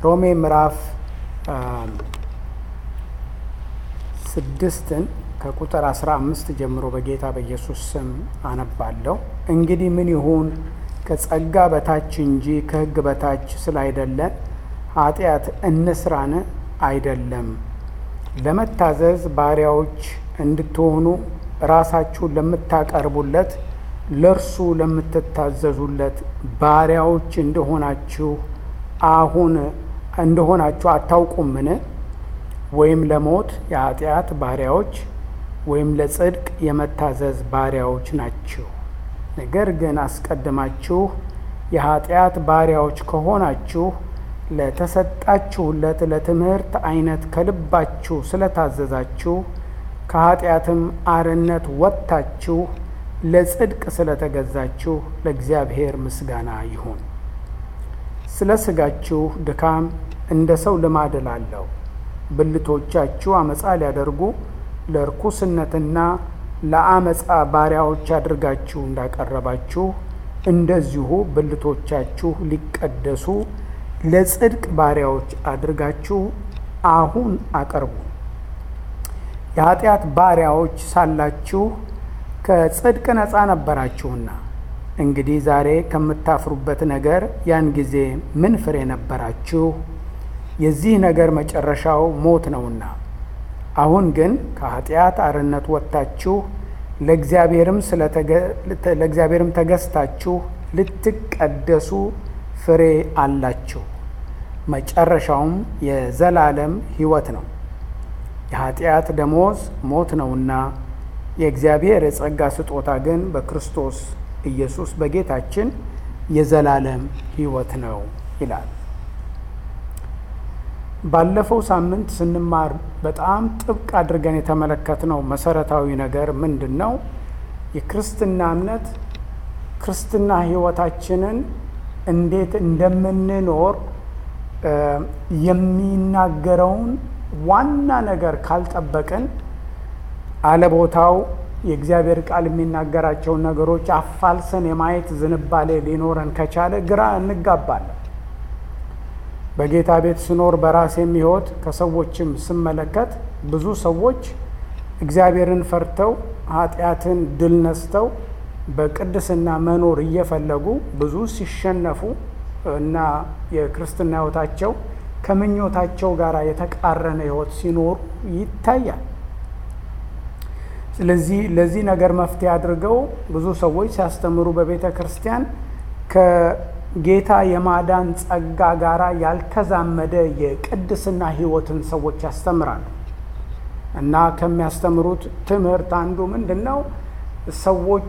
ሮሜ ምዕራፍ ስድስትን ከቁጥር አስራ አምስት ጀምሮ በጌታ በኢየሱስ ስም አነባለሁ። እንግዲህ ምን ይሁን ከጸጋ በታች እንጂ ከሕግ በታች ስላይደለን ኃጢአት እንስራን አይደለም። ለመታዘዝ ባሪያዎች እንድትሆኑ ራሳችሁን ለምታቀርቡለት ለእርሱ ለምትታዘዙለት ባሪያዎች እንደሆናችሁ አሁን እንደሆናችሁ አታውቁምን? ወይም ለሞት የኃጢአት ባሪያዎች ወይም ለጽድቅ የመታዘዝ ባሪያዎች ናችሁ። ነገር ግን አስቀድማችሁ የኃጢአት ባሪያዎች ከሆናችሁ ለተሰጣችሁለት ለትምህርት አይነት ከልባችሁ ስለታዘዛችሁ ከኃጢአትም አርነት ወጥታችሁ ለጽድቅ ስለተገዛችሁ ለእግዚአብሔር ምስጋና ይሁን። ስለ ሥጋችሁ ድካም እንደ ሰው ልማድ እላለሁ። ብልቶቻችሁ አመፃ ሊያደርጉ ለርኩስነትና ለአመፃ ባሪያዎች አድርጋችሁ እንዳቀረባችሁ እንደዚሁ ብልቶቻችሁ ሊቀደሱ ለጽድቅ ባሪያዎች አድርጋችሁ አሁን አቅርቡ። የኃጢአት ባሪያዎች ሳላችሁ ከጽድቅ ነፃ ነበራችሁና፣ እንግዲህ ዛሬ ከምታፍሩበት ነገር ያን ጊዜ ምን ፍሬ ነበራችሁ? የዚህ ነገር መጨረሻው ሞት ነውና። አሁን ግን ከኃጢአት አርነት ወጥታችሁ ለእግዚአብሔርም ተገዝታችሁ ልትቀደሱ ፍሬ አላችሁ። መጨረሻውም የዘላለም ሕይወት ነው። የኃጢአት ደሞዝ ሞት ነውና የእግዚአብሔር የጸጋ ስጦታ ግን በክርስቶስ ኢየሱስ በጌታችን የዘላለም ሕይወት ነው ይላል። ባለፈው ሳምንት ስንማር በጣም ጥብቅ አድርገን የተመለከትነው መሰረታዊ ነገር ምንድን ነው? የክርስትና እምነት ክርስትና ሕይወታችንን እንዴት እንደምንኖር የሚናገረውን ዋና ነገር ካልጠበቅን አለቦታው የእግዚአብሔር ቃል የሚናገራቸውን ነገሮች አፋልሰን የማየት ዝንባሌ ሊኖረን ከቻለ ግራ እንጋባለን። በጌታ ቤት ስኖር በራሴም ሕይወት ከሰዎችም ስመለከት ብዙ ሰዎች እግዚአብሔርን ፈርተው ኃጢአትን ድል ነስተው በቅድስና መኖር እየፈለጉ ብዙ ሲሸነፉ እና የክርስትና ሕይወታቸው ከምኞታቸው ጋር የተቃረነ ሕይወት ሲኖሩ ይታያል። ስለዚህ ለዚህ ነገር መፍትሄ አድርገው ብዙ ሰዎች ሲያስተምሩ በቤተ ክርስቲያን ከጌታ የማዳን ጸጋ ጋራ ያልተዛመደ የቅድስና ሕይወትን ሰዎች ያስተምራሉ። እና ከሚያስተምሩት ትምህርት አንዱ ምንድን ነው? ሰዎች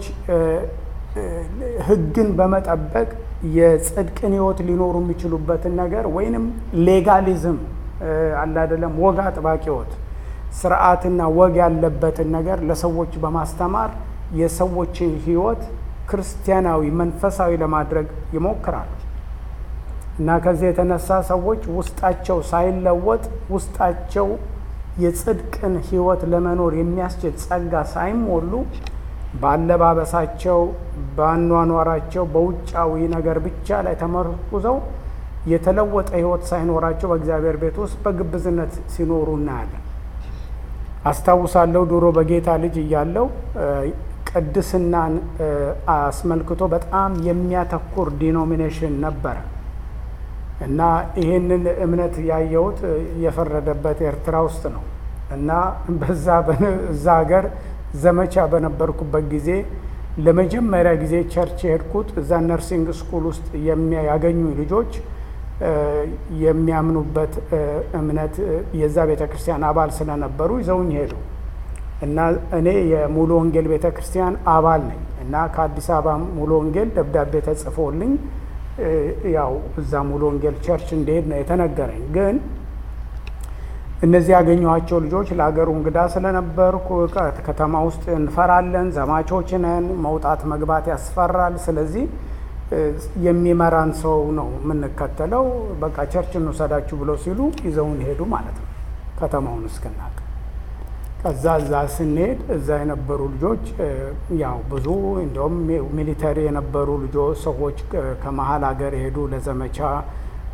ሕግን በመጠበቅ የጽድቅን ሕይወት ሊኖሩ የሚችሉበትን ነገር ወይንም ሌጋሊዝም አለ አይደለም፣ ወግ አጥባቂ ሕይወት ስርዓትና ወግ ያለበትን ነገር ለሰዎች በማስተማር የሰዎችን ሕይወት ክርስቲያናዊ መንፈሳዊ ለማድረግ ይሞክራሉ። እና ከዚህ የተነሳ ሰዎች ውስጣቸው ሳይለወጥ ውስጣቸው የጽድቅን ሕይወት ለመኖር የሚያስችል ጸጋ ሳይሞሉ በአለባበሳቸው፣ በአኗኗራቸው፣ በውጫዊ ነገር ብቻ ላይ ተመርኩዘው የተለወጠ ሕይወት ሳይኖራቸው በእግዚአብሔር ቤት ውስጥ በግብዝነት ሲኖሩ እናያለን። አስታውሳለሁ ድሮ በጌታ ልጅ እያለው ቅድስናን አስመልክቶ በጣም የሚያተኩር ዲኖሚኔሽን ነበረ እና ይህንን እምነት ያየሁት የፈረደበት ኤርትራ ውስጥ ነው እና በዛ እዛ ሀገር ዘመቻ በነበርኩበት ጊዜ ለመጀመሪያ ጊዜ ቸርች የሄድኩት እዛ ነርሲንግ ስኩል ውስጥ ያገኙ ልጆች የሚያምኑበት እምነት የዛ ቤተ ክርስቲያን አባል ስለነበሩ ይዘውኝ ሄዱ እና እኔ የሙሉ ወንጌል ቤተ ክርስቲያን አባል ነኝ እና ከአዲስ አበባ ሙሉ ወንጌል ደብዳቤ ተጽፎልኝ ያው እዛ ሙሉ ወንጌል ቸርች እንደሄድ ነው የተነገረኝ። ግን እነዚህ ያገኘኋቸው ልጆች ለሀገሩ እንግዳ ስለነበርኩ ከተማ ውስጥ እንፈራለን፣ ዘማቾች ነን፣ መውጣት መግባት ያስፈራል። ስለዚህ የሚመራን ሰው ነው የምንከተለው። በቃ ቸርች እንውሰዳችሁ ብለው ሲሉ ይዘውን ሄዱ ማለት ነው ከተማውን እስክናቅ። ከዛ እዛ ስንሄድ እዛ የነበሩ ልጆች ያው ብዙ እንዲሁም ሚሊተሪ የነበሩ ልጆች ሰዎች ከመሀል ሀገር የሄዱ ለዘመቻ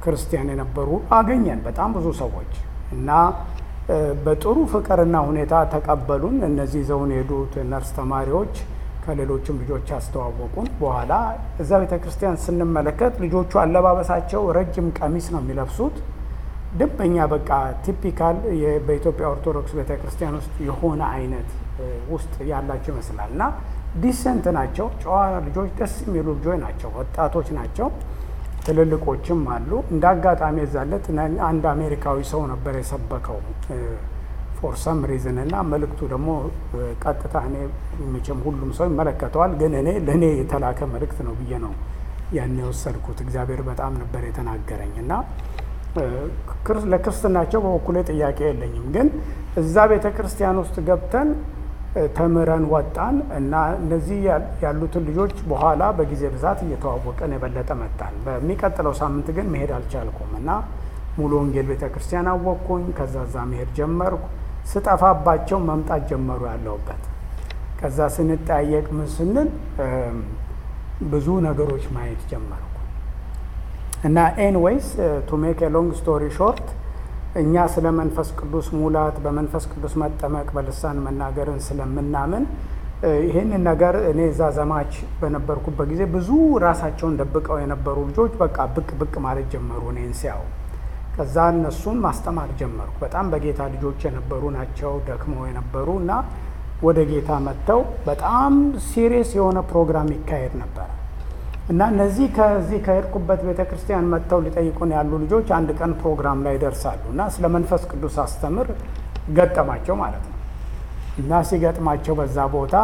ክርስቲያን የነበሩ አገኘን በጣም ብዙ ሰዎች እና በጥሩ ፍቅርና ሁኔታ ተቀበሉን። እነዚህ ይዘውን የሄዱት ነርስ ተማሪዎች ከሌሎችም ልጆች ያስተዋወቁን። በኋላ እዛ ቤተ ክርስቲያን ስንመለከት ልጆቹ አለባበሳቸው ረጅም ቀሚስ ነው የሚለብሱት። ደንበኛ በቃ ቲፒካል በኢትዮጵያ ኦርቶዶክስ ቤተ ክርስቲያን ውስጥ የሆነ አይነት ውስጥ ያላቸው ይመስላል እና ዲሰንት ናቸው። ጨዋ ልጆች፣ ደስ የሚሉ ልጆች ናቸው። ወጣቶች ናቸው። ትልልቆችም አሉ። እንደ አጋጣሚ የዛለት አንድ አሜሪካዊ ሰው ነበር የሰበከው ፎር ሰም ሪዝን እና መልእክቱ ደግሞ ቀጥታ እኔ መቼም ሁሉም ሰው ይመለከተዋል፣ ግን እኔ ለእኔ የተላከ መልእክት ነው ብዬ ነው ያን የወሰድኩት። እግዚአብሔር በጣም ነበር የተናገረኝ እና ለክርስትናቸው በበኩሌ ጥያቄ የለኝም። ግን እዛ ቤተ ክርስቲያን ውስጥ ገብተን ተምረን ወጣን እና እነዚህ ያሉትን ልጆች በኋላ በጊዜ ብዛት እየተዋወቀን የበለጠ መጣን። በሚቀጥለው ሳምንት ግን መሄድ አልቻልኩም እና ሙሉ ወንጌል ቤተ ክርስቲያን አወቅኩኝ። ከዛ ዛ መሄድ ጀመርኩ። ስጠፋባቸው መምጣት ጀመሩ ያለሁበት። ከዛ ስንጠያየቅ ምን ስንል ብዙ ነገሮች ማየት ጀመርኩ እና ኤንዌይስ ቱ ሜክ ሎንግ ስቶሪ ሾርት እኛ ስለ መንፈስ ቅዱስ ሙላት በመንፈስ ቅዱስ መጠመቅ በልሳን መናገርን ስለምናምን ይህንን ነገር እኔ እዛ ዘማች በነበርኩበት ጊዜ ብዙ ራሳቸውን ደብቀው የነበሩ ልጆች በቃ ብቅ ብቅ ማለት ጀመሩ እኔን ሲያው። ከዛ እነሱን ማስተማር ጀመርኩ። በጣም በጌታ ልጆች የነበሩ ናቸው፣ ደክመው የነበሩ እና ወደ ጌታ መጥተው በጣም ሲሪየስ የሆነ ፕሮግራም ይካሄድ ነበር እና እነዚህ ከዚህ ከሄድኩበት ቤተ ክርስቲያን መጥተው ሊጠይቁን ያሉ ልጆች አንድ ቀን ፕሮግራም ላይ ይደርሳሉ እና ስለ መንፈስ ቅዱስ አስተምር ገጠማቸው ማለት ነው። እና ሲገጥማቸው በዛ ቦታ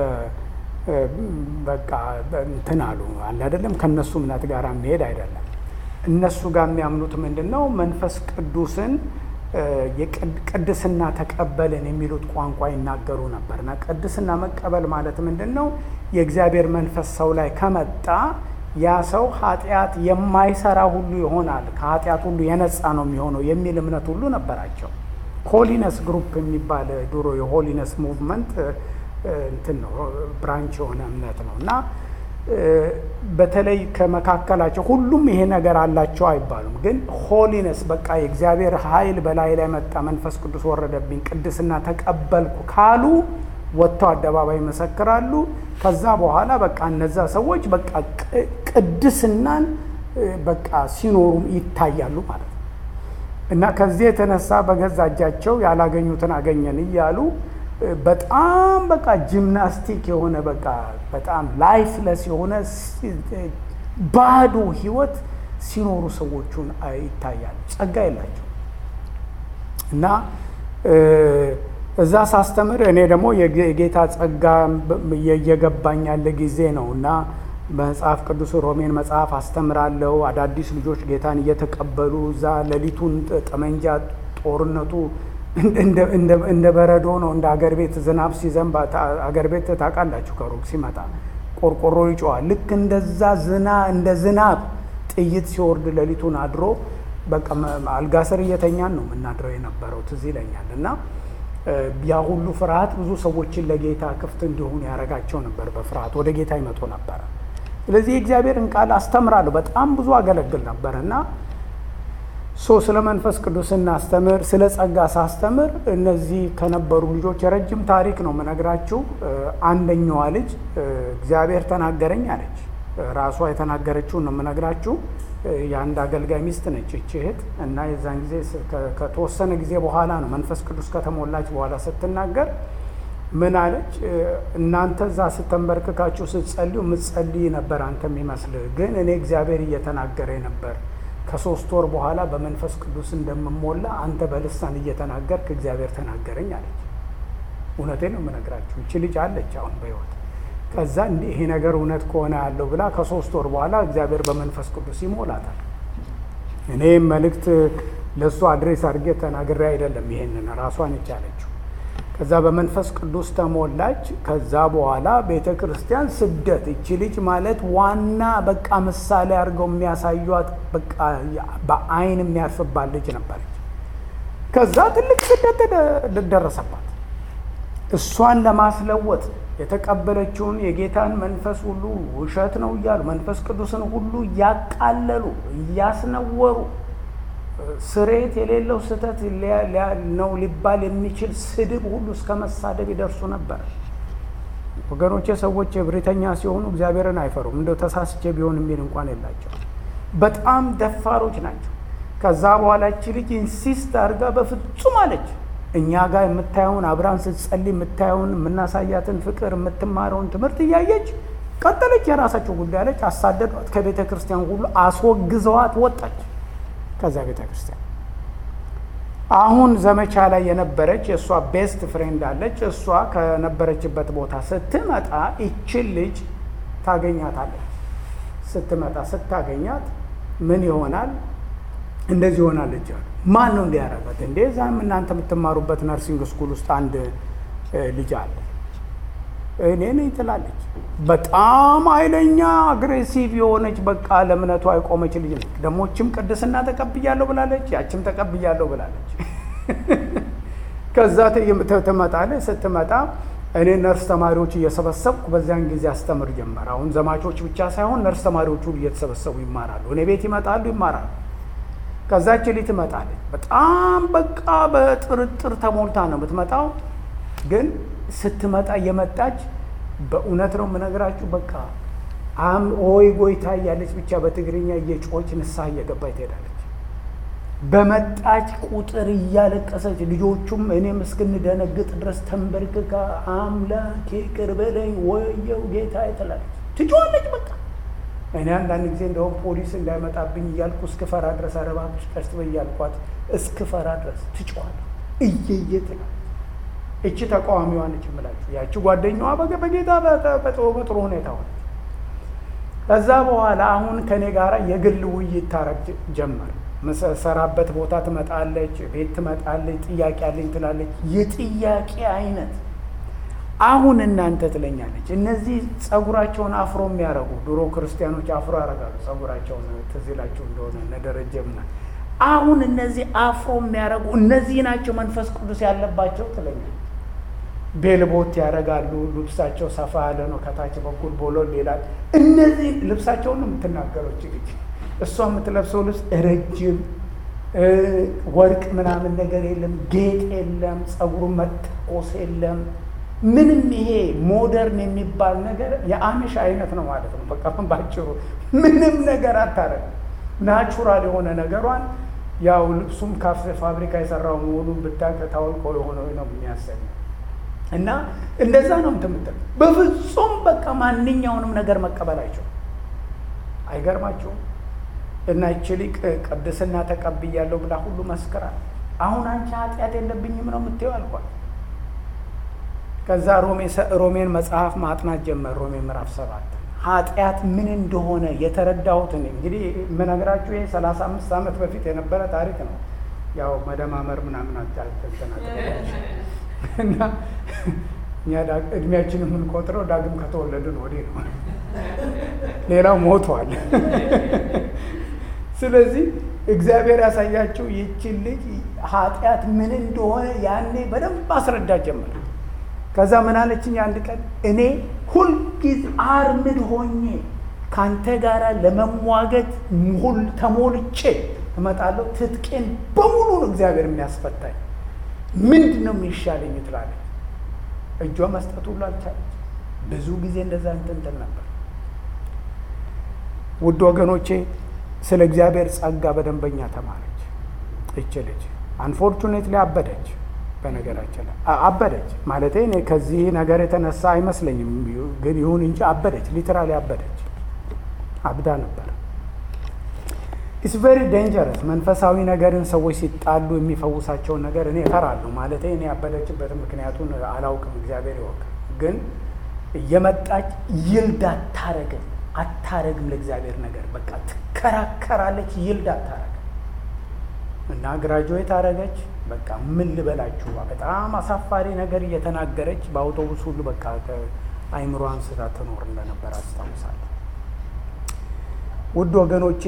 በቃ እንትን አሉ አለ አይደለም፣ ከእነሱ እምነት ጋር የሚሄድ አይደለም። እነሱ ጋር የሚያምኑት ምንድን ነው? መንፈስ ቅዱስን ቅድስና ተቀበልን የሚሉት ቋንቋ ይናገሩ ነበር እና ቅድስና መቀበል ማለት ምንድን ነው? የእግዚአብሔር መንፈስ ሰው ላይ ከመጣ ያ ሰው ኃጢአት የማይሰራ ሁሉ ይሆናል፣ ከኃጢአት ሁሉ የነጻ ነው የሚሆነው የሚል እምነት ሁሉ ነበራቸው። ሆሊነስ ግሩፕ የሚባል ድሮ የሆሊነስ ሙቭመንት እንትን ነው ብራንች የሆነ እምነት ነው እና በተለይ ከመካከላቸው ሁሉም ይሄ ነገር አላቸው አይባሉም፣ ግን ሆሊነስ በቃ የእግዚአብሔር ኃይል በላይ ላይ መጣ፣ መንፈስ ቅዱስ ወረደብኝ፣ ቅድስና ተቀበልኩ ካሉ ወጥተው አደባባይ ይመሰክራሉ። ከዛ በኋላ በቃ እነዛ ሰዎች በቃ ቅድስናን በቃ ሲኖሩ ይታያሉ ማለት ነው እና ከዚህ የተነሳ በገዛ እጃቸው ያላገኙትን አገኘን እያሉ በጣም በቃ ጂምናስቲክ የሆነ በቃ በጣም ላይፍለስ የሆነ ባዶ ህይወት ሲኖሩ ሰዎቹን ይታያሉ። ጸጋ የላቸው እና እዛ ሳስተምር እኔ ደግሞ የጌታ ጸጋ እየገባኝ ያለ ጊዜ ነው እና መጽሐፍ ቅዱስ ሮሜን መጽሐፍ አስተምራለሁ። አዳዲስ ልጆች ጌታን እየተቀበሉ እዛ ሌሊቱን ጠመንጃ ጦርነቱ እንደ በረዶ ነው። እንደ አገር ቤት ዝናብ ሲዘንብ አገር ቤት ታውቃላችሁ፣ ከሩቅ ሲመጣ ቆርቆሮ ይጮዋል። ልክ እንደዛ ዝና እንደ ዝናብ ጥይት ሲወርድ ሌሊቱን አድሮ በቃ አልጋ ስር እየተኛን ነው የምናድረው የነበረው ትዝ ይለኛል። እና ያ ሁሉ ፍርሃት ብዙ ሰዎችን ለጌታ ክፍት እንዲሆኑ ያደርጋቸው ነበር። በፍርሃት ወደ ጌታ ይመጡ ነበረ። ስለዚህ የእግዚአብሔርን ቃል አስተምራለሁ። በጣም ብዙ አገለግል ነበር እና ሶ ስለ መንፈስ ቅዱስ ስናስተምር ስለ ጸጋ ሳስተምር እነዚህ ከነበሩ ልጆች የረጅም ታሪክ ነው የምነግራችሁ። አንደኛዋ ልጅ እግዚአብሔር ተናገረኝ አለች። ራሷ የተናገረችውን ነው የምነግራችሁ። የአንድ አገልጋይ ሚስት ነች ይቺ እህት እና የዛን ጊዜ ከተወሰነ ጊዜ በኋላ ነው መንፈስ ቅዱስ ከተሞላች በኋላ ስትናገር ምን አለች? እናንተ እዛ ስተንበርክካችሁ ስትጸልዩ ምትጸልይ ነበር አንተ የሚመስልህ፣ ግን እኔ እግዚአብሔር እየተናገረ ነበር ከሶስት ወር በኋላ በመንፈስ ቅዱስ እንደምሞላ አንተ በልሳን እየተናገርክ እግዚአብሔር ተናገረኝ አለች። እውነቴን ነው የምነግራችሁ። ይቺ ልጅ አለች አሁን በሕይወት ከዛ ይሄ ነገር እውነት ከሆነ ያለው ብላ ከሶስት ወር በኋላ እግዚአብሔር በመንፈስ ቅዱስ ይሞላታል። እኔም መልእክት ለእሱ አድሬስ አድርጌ ተናግሬ አይደለም፣ ይሄንን ራሷን የቻለችው። ከዛ በመንፈስ ቅዱስ ተሞላች። ከዛ በኋላ ቤተ ክርስቲያን ስደት እቺ ልጅ ማለት ዋና በቃ ምሳሌ አድርገው የሚያሳዩት በቃ በአይን የሚያርፍባት ልጅ ነበረች። ከዛ ትልቅ ስደት ደረሰባት። እሷን ለማስለወጥ የተቀበለችውን የጌታን መንፈስ ሁሉ ውሸት ነው እያሉ መንፈስ ቅዱስን ሁሉ እያቃለሉ እያስነወሩ ስሬት የሌለው ስህተት ነው ሊባል የሚችል ስድብ ሁሉ እስከ መሳደብ ይደርሱ ነበር። ወገኖቼ ሰዎች እብሪተኛ ሲሆኑ እግዚአብሔርን አይፈሩም። እንደው ተሳስቼ ቢሆን የሚል እንኳን የላቸው። በጣም ደፋሮች ናቸው። ከዛ በኋላ እቺ ልጅ ኢንሲስት አድርጋ በፍጹም አለች። እኛ ጋር የምታየውን አብራን ስትጸልይ የምታየውን የምናሳያትን ፍቅር የምትማረውን ትምህርት እያየች ቀጠለች። የራሳቸው ጉዳይ አለች። አሳደዷት። ከቤተ ክርስቲያን ሁሉ አስወግዘዋት ወጣች። ከዛ ቤተ ክርስቲያን አሁን ዘመቻ ላይ የነበረች የእሷ ቤስት ፍሬንድ አለች። እሷ ከነበረችበት ቦታ ስትመጣ ይችን ልጅ ታገኛታለች። ስትመጣ ስታገኛት ምን ይሆናል? እንደዚህ ይሆናለች አሉ። ማን ነው እንዲያረጋት? እንዴ ዛም እናንተ የምትማሩበት ነርሲንግ ስኩል ውስጥ አንድ ልጅ አለ እኔ ነኝ ትላለች። በጣም ኃይለኛ አግሬሲቭ የሆነች በቃ ለእምነቷ የቆመች ልጅ ነች። ደሞችም ቅድስና ተቀብያለሁ ብላለች፣ ያችም ተቀብያለሁ ብላለች። ከዛ ትመጣለች። ስትመጣ እኔ ነርስ ተማሪዎች እየሰበሰብኩ በዚያን ጊዜ አስተምር ጀመር። አሁን ዘማቾች ብቻ ሳይሆን ነርስ ተማሪዎች ሁሉ እየተሰበሰቡ ይማራሉ። እኔ ቤት ይመጣሉ፣ ይማራሉ። ከዛች ልጅ ትመጣለች። በጣም በቃ በጥርጥር ተሞልታ ነው የምትመጣው ግን ስትመጣ እየመጣች በእውነት ነው የምነግራችሁ፣ በቃ አም ኦይ ጎይታ እያለች ብቻ በትግርኛ እየጮች ንስሐ እየገባች ትሄዳለች። በመጣች ቁጥር እያለቀሰች ልጆቹም እኔም እስክንደነግጥ ድረስ ተንበርክካ አምላኬ ይቅር በለኝ ወየው ጌታ ትላለች። ትጮዋለች። በቃ እኔ አንዳንድ ጊዜ እንደውም ፖሊስ እንዳይመጣብኝ እያልኩ እስክፈራ ድረስ አረባች ቀስ በይ እያልኳት እስክፈራ ድረስ ትጮዋለች። እየየ ትላለች። እቺ ተቃዋሚዋ ነች የምላችሁ። ያቺ ጓደኛዋ በጌታ በጥሩ ሁኔታ ሆነች። ከዛ በኋላ አሁን ከኔ ጋር የግል ውይይት ታረግ ጀመር። መሰራበት ቦታ ትመጣለች፣ ቤት ትመጣለች፣ ጥያቄ አለኝ ትላለች። የጥያቄ አይነት አሁን እናንተ ትለኛለች። እነዚህ ጸጉራቸውን አፍሮ የሚያደርጉ ድሮ ክርስቲያኖች አፍሮ ያደርጋሉ ጸጉራቸውን ትዝ ይላችሁ እንደሆነ እነ ደረጀ ምናምን አሁን እነዚህ አፍሮ የሚያደርጉ እነዚህ ናቸው መንፈስ ቅዱስ ያለባቸው ትለኛል። ቤልቦት ያደርጋሉ። ልብሳቸው ሰፋ ያለ ነው፣ ከታች በኩል ቦሎል ይላል። እነዚህ ልብሳቸውን ነው የምትናገረው ልጅ። እሷ የምትለብሰው ልብስ ረጅም ወርቅ ምናምን ነገር የለም፣ ጌጥ የለም፣ ጸጉሩ መተኮስ የለም። ምንም ይሄ ሞደርን የሚባል ነገር የአሚሽ አይነት ነው ማለት ነው። በቃ ባጭሩ ምንም ነገር አታረግም። ናቹራል የሆነ ነገሯን ያው ልብሱም ካፌ ፋብሪካ የሰራው መሆኑን ብታውቅ ታውቆ የሆነ ነው የሚያሰኝ እና እንደዛ ነው ምትምትል በፍጹም በቃ ማንኛውንም ነገር መቀበላቸው አይገርማቸውም። እና ይቺ ሊቅ ቅድስና ተቀብያለሁ ብላ ሁሉ መስክራል። አሁን አንቺ ኃጢአት የለብኝም ነው የምትይው አልኳት። ከዛ ሮሜን መጽሐፍ ማጥናት ጀመር። ሮሜ ምዕራፍ ሰባት ኃጢአት ምን እንደሆነ የተረዳሁትን እንግዲህ የምነግራችሁ ይሄ ሰላሳ አምስት ዓመት በፊት የነበረ ታሪክ ነው። ያው መደማመር ምናምን እና እኛ እድሜያችን የምንቆጥረው ዳግም ከተወለድን ወዲህ ነው። ሌላው ሞቷል። ስለዚህ እግዚአብሔር ያሳያቸው ይችን ልጅ ኃጢአት ምን እንደሆነ ያኔ በደንብ አስረዳት ጀመር። ከዛ ምን አለችኝ? አንድ ቀን እኔ ሁልጊዜ አርምድ ሆኜ ከአንተ ጋር ለመሟገት ሁል ተሞልቼ እመጣለሁ። ትጥቄን በሙሉ ነው እግዚአብሔር የሚያስፈታኝ። ምንድን ነው የሚሻለኝ ትላለች። እጇ መስጠት ሁሉ አልቻለች። ብዙ ጊዜ እንደዛ እንትንትን ነበር። ውድ ወገኖቼ ስለ እግዚአብሔር ጸጋ በደንበኛ ተማረች። እች ልጅ አንፎርቹኔትሊ አበደች። በነገራችን ላይ አበደች ማለት እኔ ከዚህ ነገር የተነሳ አይመስለኝም፣ ግን ይሁን እንጂ አበደች። ሊትራሊ አበደች፣ አብዳ ነበር። ኢትስ ቬሪ ዴንጀረስ። መንፈሳዊ ነገርን ሰዎች ሲጣሉ የሚፈውሳቸውን ነገር እኔ እፈራለሁ። ማለት እኔ ያበደችበትን ምክንያቱን አላውቅም፣ እግዚአብሔር ይወቅ። ግን እየመጣች ይልድ አታረግም አታረግም ለእግዚአብሔር ነገር በቃ ትከራከራለች። ይልድ አታረግም እና ግራጁዌት አረገች። በቃ ምን ልበላችሁ በጣም አሳፋሪ ነገር እየተናገረች በአውቶቡስ ሁሉ በቃ አይምሮ አንስታ ትኖር እንደነበር አስታውሳለሁ። ውድ ወገኖቼ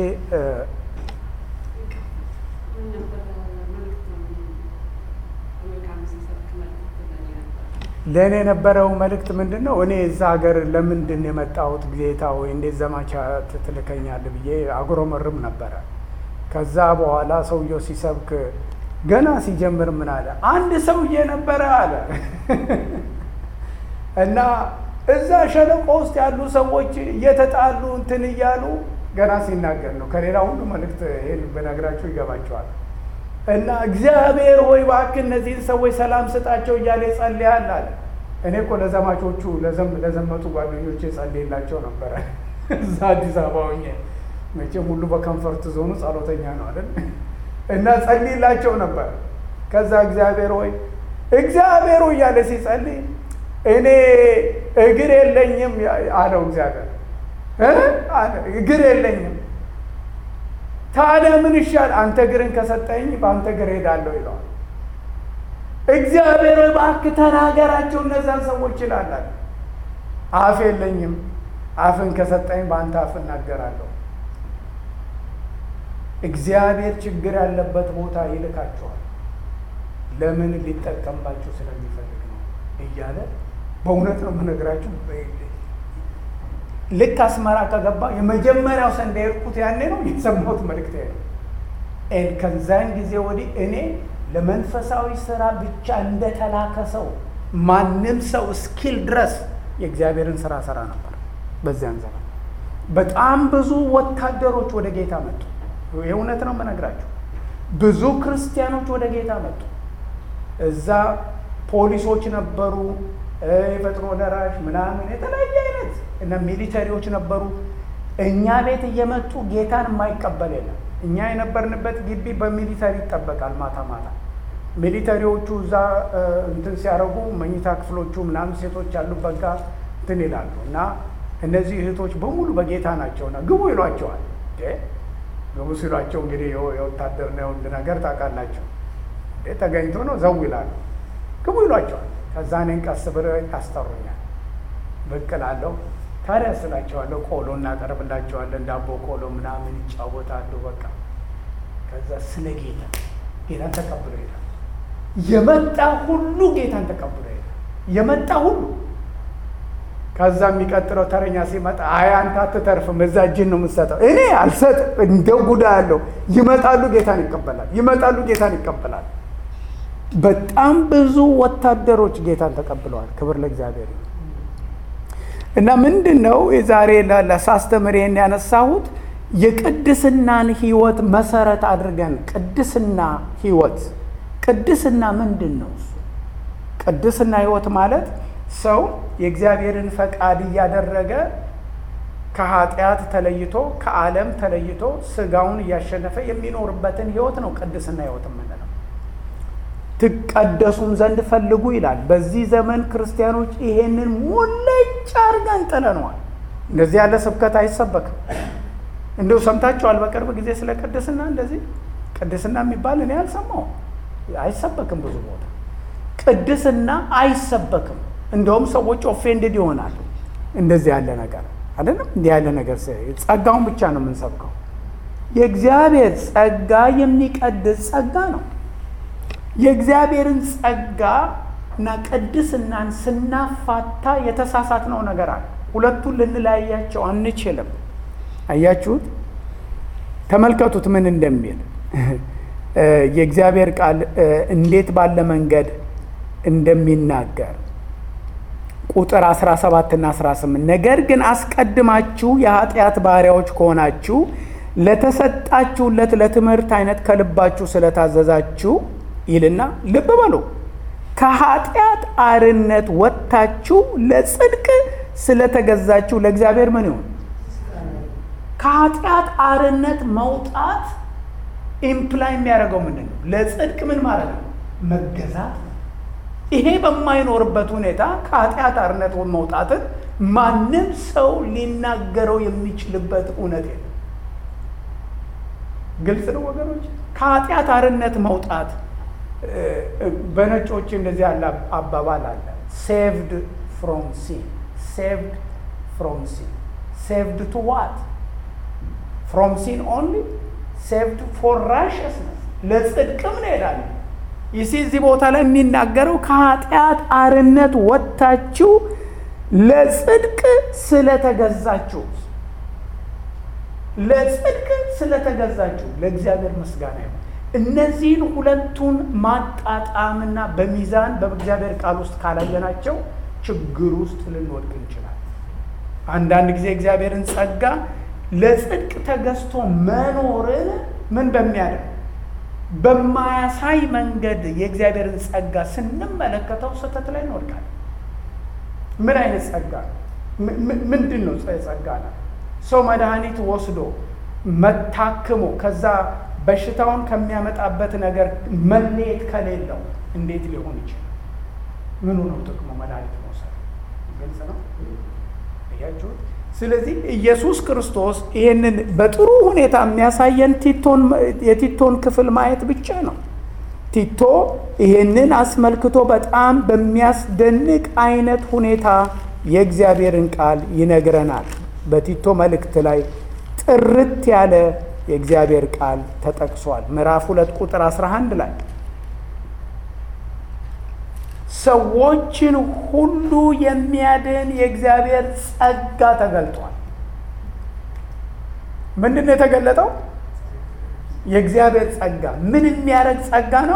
ለእኔ የነበረው መልእክት ምንድን ነው? እኔ እዛ ሀገር ለምንድን የመጣሁት ጌታ ወይ እንዴት ዘማቻ ትልከኛል ብዬ አጉረመርም ነበረ። ከዛ በኋላ ሰውየው ሲሰብክ ገና ሲጀምር ምን አለ? አንድ ሰውዬ ነበረ አለ እና እዛ ሸለቆ ውስጥ ያሉ ሰዎች እየተጣሉ እንትን እያሉ ገና ሲናገር ነው። ከሌላ ሁሉ መልእክት ይሄን በነግራቸው ይገባቸዋል። እና እግዚአብሔር ሆይ እባክህ እነዚህን ሰዎች ሰላም ስጣቸው እያለ ይጸልያል አለ። እኔ እኮ ለዘማቾቹ ለዘመቱ ጓደኞቼ ጸልይላቸው ነበረ እዛ አዲስ አበባ ሆኜ መቼም ሁሉ በከንፈርት ዞኑ ጸሎተኛ ነው አይደል? እና ጸልይላቸው ነበር። ከዛ እግዚአብሔር ሆይ እግዚአብሔር ሆይ እያለ ሲጸልይ እኔ እግር የለኝም አለው እግዚአብሔር እግር የለኝም ታዲያ ምን ይሻል? አንተ እግርን ከሰጠኝ በአንተ እግር ሄዳለሁ ይለዋል። እግዚአብሔር እባክህ ተናገራቸው እነዛን ሰዎች ይላላል። አፍ የለኝም፣ አፍን ከሰጠኝ በአንተ አፍ እናገራለሁ። እግዚአብሔር ችግር ያለበት ቦታ ይልካቸዋል። ለምን ሊጠቀምባቸው ስለሚፈልግ ነው እያለ በእውነት ነው የምነግራችሁ። ልክ አስመራ ከገባ የመጀመሪያው ሰንዴ የሄድኩት ያኔ ነው የተሰማሁት መልእክት ነው። ከዛን ጊዜ ወዲህ እኔ ለመንፈሳዊ ስራ ብቻ እንደተላከ ሰው ማንም ሰው እስኪል ድረስ የእግዚአብሔርን ስራ ሰራ ነበር። በዚያን ዘመን በጣም ብዙ ወታደሮች ወደ ጌታ መጡ። የእውነት ነው የምነግራቸው። ብዙ ክርስቲያኖች ወደ ጌታ መጡ። እዛ ፖሊሶች ነበሩ፣ የፈጥኖ ደራሽ ምናምን የተለያየ አይነት እና ሚሊተሪዎች ነበሩ። እኛ ቤት እየመጡ ጌታን የማይቀበል የለም። እኛ የነበርንበት ግቢ በሚሊተሪ ይጠበቃል። ማታ ማታ ሚሊተሪዎቹ እዛ እንትን ሲያደርጉ መኝታ ክፍሎቹ ምናምን ሴቶች ያሉበት ጋር እንትን ይላሉ እና እነዚህ እህቶች በሙሉ በጌታ ናቸውና ግቡ ይሏቸዋል። ግቡ ሲሏቸው እንግዲህ የወታደር ነው የወንድ ነገር ታውቃላቸው። ተገኝቶ ነው ዘው ይላሉ። ግቡ ይሏቸዋል። ከዛ እኔን ቀስ ብለው ያስጠሩኛል። ብቅ እላለሁ። ታዲያ ስላቸዋለሁ። ቆሎ እናቀርብላቸዋለን። ዳቦ ቆሎ ምናምን ይጫወታሉ። በቃ ከዛ ስለ ጌታ ጌታን ተቀብሎ ይሄዳል። የመጣ ሁሉ ጌታን ተቀብሎ ይሄዳል። የመጣ ሁሉ ከዛ የሚቀጥለው ተረኛ ሲመጣ አይ አንተ አትተርፍም፣ እዛ እጅን ነው የምትሰጠው። እኔ አልሰጥም፣ እንደው ጉዳ ያለው ይመጣሉ፣ ጌታን ይቀበላል። ይመጣሉ፣ ጌታን ይቀበላል። በጣም ብዙ ወታደሮች ጌታን ተቀብለዋል። ክብር ለእግዚአብሔር። እና ምንድን ነው የዛሬ ለሳስተምር ይሄን ያነሳሁት የቅድስናን ህይወት መሰረት አድርገን ቅድስና ህይወት ቅድስና ምንድን ነው? እሱ ቅድስና ህይወት ማለት ሰው የእግዚአብሔርን ፈቃድ እያደረገ ከኃጢአት ተለይቶ ከዓለም ተለይቶ ስጋውን እያሸነፈ የሚኖርበትን ህይወት ነው ቅድስና ህይወት የምንለው። ትቀደሱም ዘንድ ፈልጉ ይላል። በዚህ ዘመን ክርስቲያኖች ይሄንን ሙልጭ አድርገን ጥለነዋል። እንደዚህ ያለ ስብከት አይሰበክም። እንዲሁ ሰምታችኋል? በቅርብ ጊዜ ስለ ቅድስና እንደዚህ ቅድስና የሚባል እኔ አልሰማሁም። አይሰበክም። ብዙ ቦታ ቅድስና አይሰበክም። እንደውም ሰዎች ኦፌንድድ ይሆናሉ። እንደዚህ ያለ ነገር አይደለም። እንዲህ ያለ ነገር ጸጋውን ብቻ ነው የምንሰብከው። የእግዚአብሔር ጸጋ የሚቀድስ ጸጋ ነው። የእግዚአብሔርን ጸጋ እና ቅድስናን ስናፋታ የተሳሳትነው ነገር አለ። ሁለቱን ልንለያያቸው አንችልም። አያችሁት? ተመልከቱት ምን እንደሚል የእግዚአብሔር ቃል እንዴት ባለ መንገድ እንደሚናገር ቁጥር 17 እና 18 ነገር ግን አስቀድማችሁ የኃጢአት ባሪያዎች ከሆናችሁ ለተሰጣችሁለት ለትምህርት አይነት ከልባችሁ ስለታዘዛችሁ ይልና ልብ በሉ ከኃጢአት አርነት ወጥታችሁ ለጽድቅ ስለተገዛችሁ ለእግዚአብሔር ምን ይሁን? ከኃጢአት አርነት መውጣት ኢምፕላይ የሚያደርገው ምንድን ነው? ለጽድቅ ምን ማለት ነው? መገዛት ነው። ይሄ በማይኖርበት ሁኔታ ከኃጢአት አርነት መውጣትን ማንም ሰው ሊናገረው የሚችልበት እውነት የለም። ግልጽ ነው ወገኖች። ከኃጢአት አርነት መውጣት በነጮች እንደዚህ ያለ አባባል አለ። ሴቭድ ፍሮም ሲን ሴቭድ ፍሮም ሲን ሴቭድ ቱ ዋት ፍሮም ሲን ኦንሊ ሴቭድ ፎር ራሽስነስ ለጽድቅም እንሄዳለን። ይሲ እዚህ ቦታ ላይ የሚናገረው ከኃጢአት አርነት ወጥታችሁ ለጽድቅ ስለተገዛችሁ ለጽድቅ ስለተገዛችሁ ለእግዚአብሔር ምስጋና ይሁን። እነዚህን ሁለቱን ማጣጣምና በሚዛን በእግዚአብሔር ቃል ውስጥ ካላየናቸው ችግር ውስጥ ልንወድቅ እንችላለን። አንዳንድ ጊዜ እግዚአብሔርን ጸጋ ለጽድቅ ተገዝቶ መኖርን ምን በሚያደርግ በማያሳይ መንገድ የእግዚአብሔርን ጸጋ ስንመለከተው ስህተት ላይ እንወድቃለን። ምን አይነት ጸጋ ነው? ምንድን ነው ጸጋ ነው? ሰው መድኃኒት ወስዶ መታክሞ ከዛ በሽታውን ከሚያመጣበት ነገር መለየት ከሌለው እንዴት ሊሆን ይችላል? ምኑ ነው ጥቅሙ? መድኃኒት መውሰድ ግልጽ ነው። እያችሁት። ስለዚህ ኢየሱስ ክርስቶስ ይህንን በጥሩ ሁኔታ የሚያሳየን ቲቶን የቲቶን ክፍል ማየት ብቻ ነው። ቲቶ ይህንን አስመልክቶ በጣም በሚያስደንቅ አይነት ሁኔታ የእግዚአብሔርን ቃል ይነግረናል። በቲቶ መልእክት ላይ ጥርት ያለ የእግዚአብሔር ቃል ተጠቅሷል። ምዕራፍ ሁለት ቁጥር 11 ላይ ሰዎችን ሁሉ የሚያድን የእግዚአብሔር ጸጋ ተገልጧል። ምንድን ነው የተገለጠው? የእግዚአብሔር ጸጋ ምን የሚያደርግ ጸጋ ነው?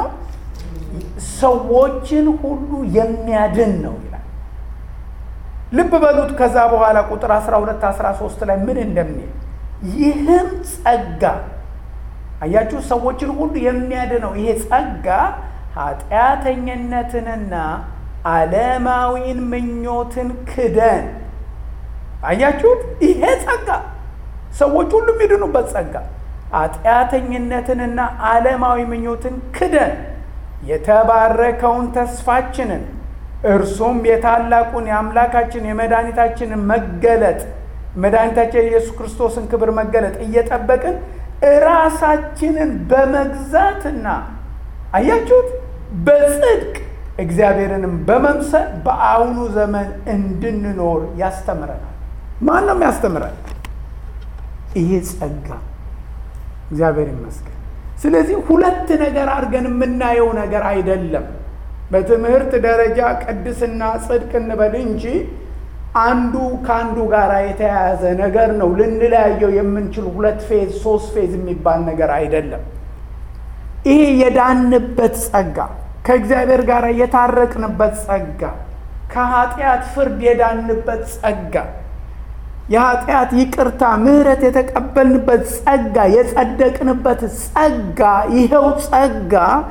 ሰዎችን ሁሉ የሚያድን ነው ይላል። ልብ በሉት። ከዛ በኋላ ቁጥር 12 13 ላይ ምን እንደሚል ይህም ጸጋ አያችሁ፣ ሰዎችን ሁሉ የሚያድነው ይሄ ጸጋ ኃጢአተኝነትንና ዓለማዊን ምኞትን ክደን። አያችሁት? ይሄ ጸጋ ሰዎች ሁሉ የሚድኑበት ጸጋ ኃጢአተኝነትንና ዓለማዊ ምኞትን ክደን የተባረከውን ተስፋችንን እርሱም የታላቁን የአምላካችን የመድኃኒታችንን መገለጥ መድኃኒታችን የኢየሱስ ክርስቶስን ክብር መገለጥ እየጠበቅን እራሳችንን በመግዛትና አያችሁት በጽድቅ እግዚአብሔርንም በመምሰል በአሁኑ ዘመን እንድንኖር ያስተምረናል። ማን ነው ያስተምረን? ይሄ ጸጋ እግዚአብሔር ይመስገን። ስለዚህ ሁለት ነገር አድርገን የምናየው ነገር አይደለም። በትምህርት ደረጃ ቅድስና ጽድቅ እንበል እንጂ አንዱ ከአንዱ ጋር የተያያዘ ነገር ነው። ልንለያየው የምንችል ሁለት ፌዝ ሶስት ፌዝ የሚባል ነገር አይደለም። ይሄ የዳንበት ጸጋ፣ ከእግዚአብሔር ጋር የታረቅንበት ጸጋ፣ ከኃጢአት ፍርድ የዳንበት ጸጋ፣ የኃጢአት ይቅርታ ምሕረት የተቀበልንበት ጸጋ፣ የጸደቅንበት ጸጋ፣ ይኸው ጸጋ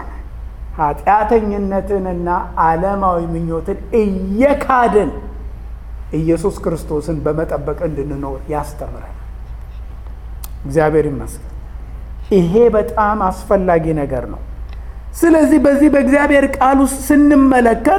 ኃጢአተኝነትንና ዓለማዊ ምኞትን እየካድን ኢየሱስ ክርስቶስን በመጠበቅ እንድንኖር ያስተምራል። እግዚአብሔር ይመስገን። ይሄ በጣም አስፈላጊ ነገር ነው። ስለዚህ በዚህ በእግዚአብሔር ቃል ውስጥ ስንመለከት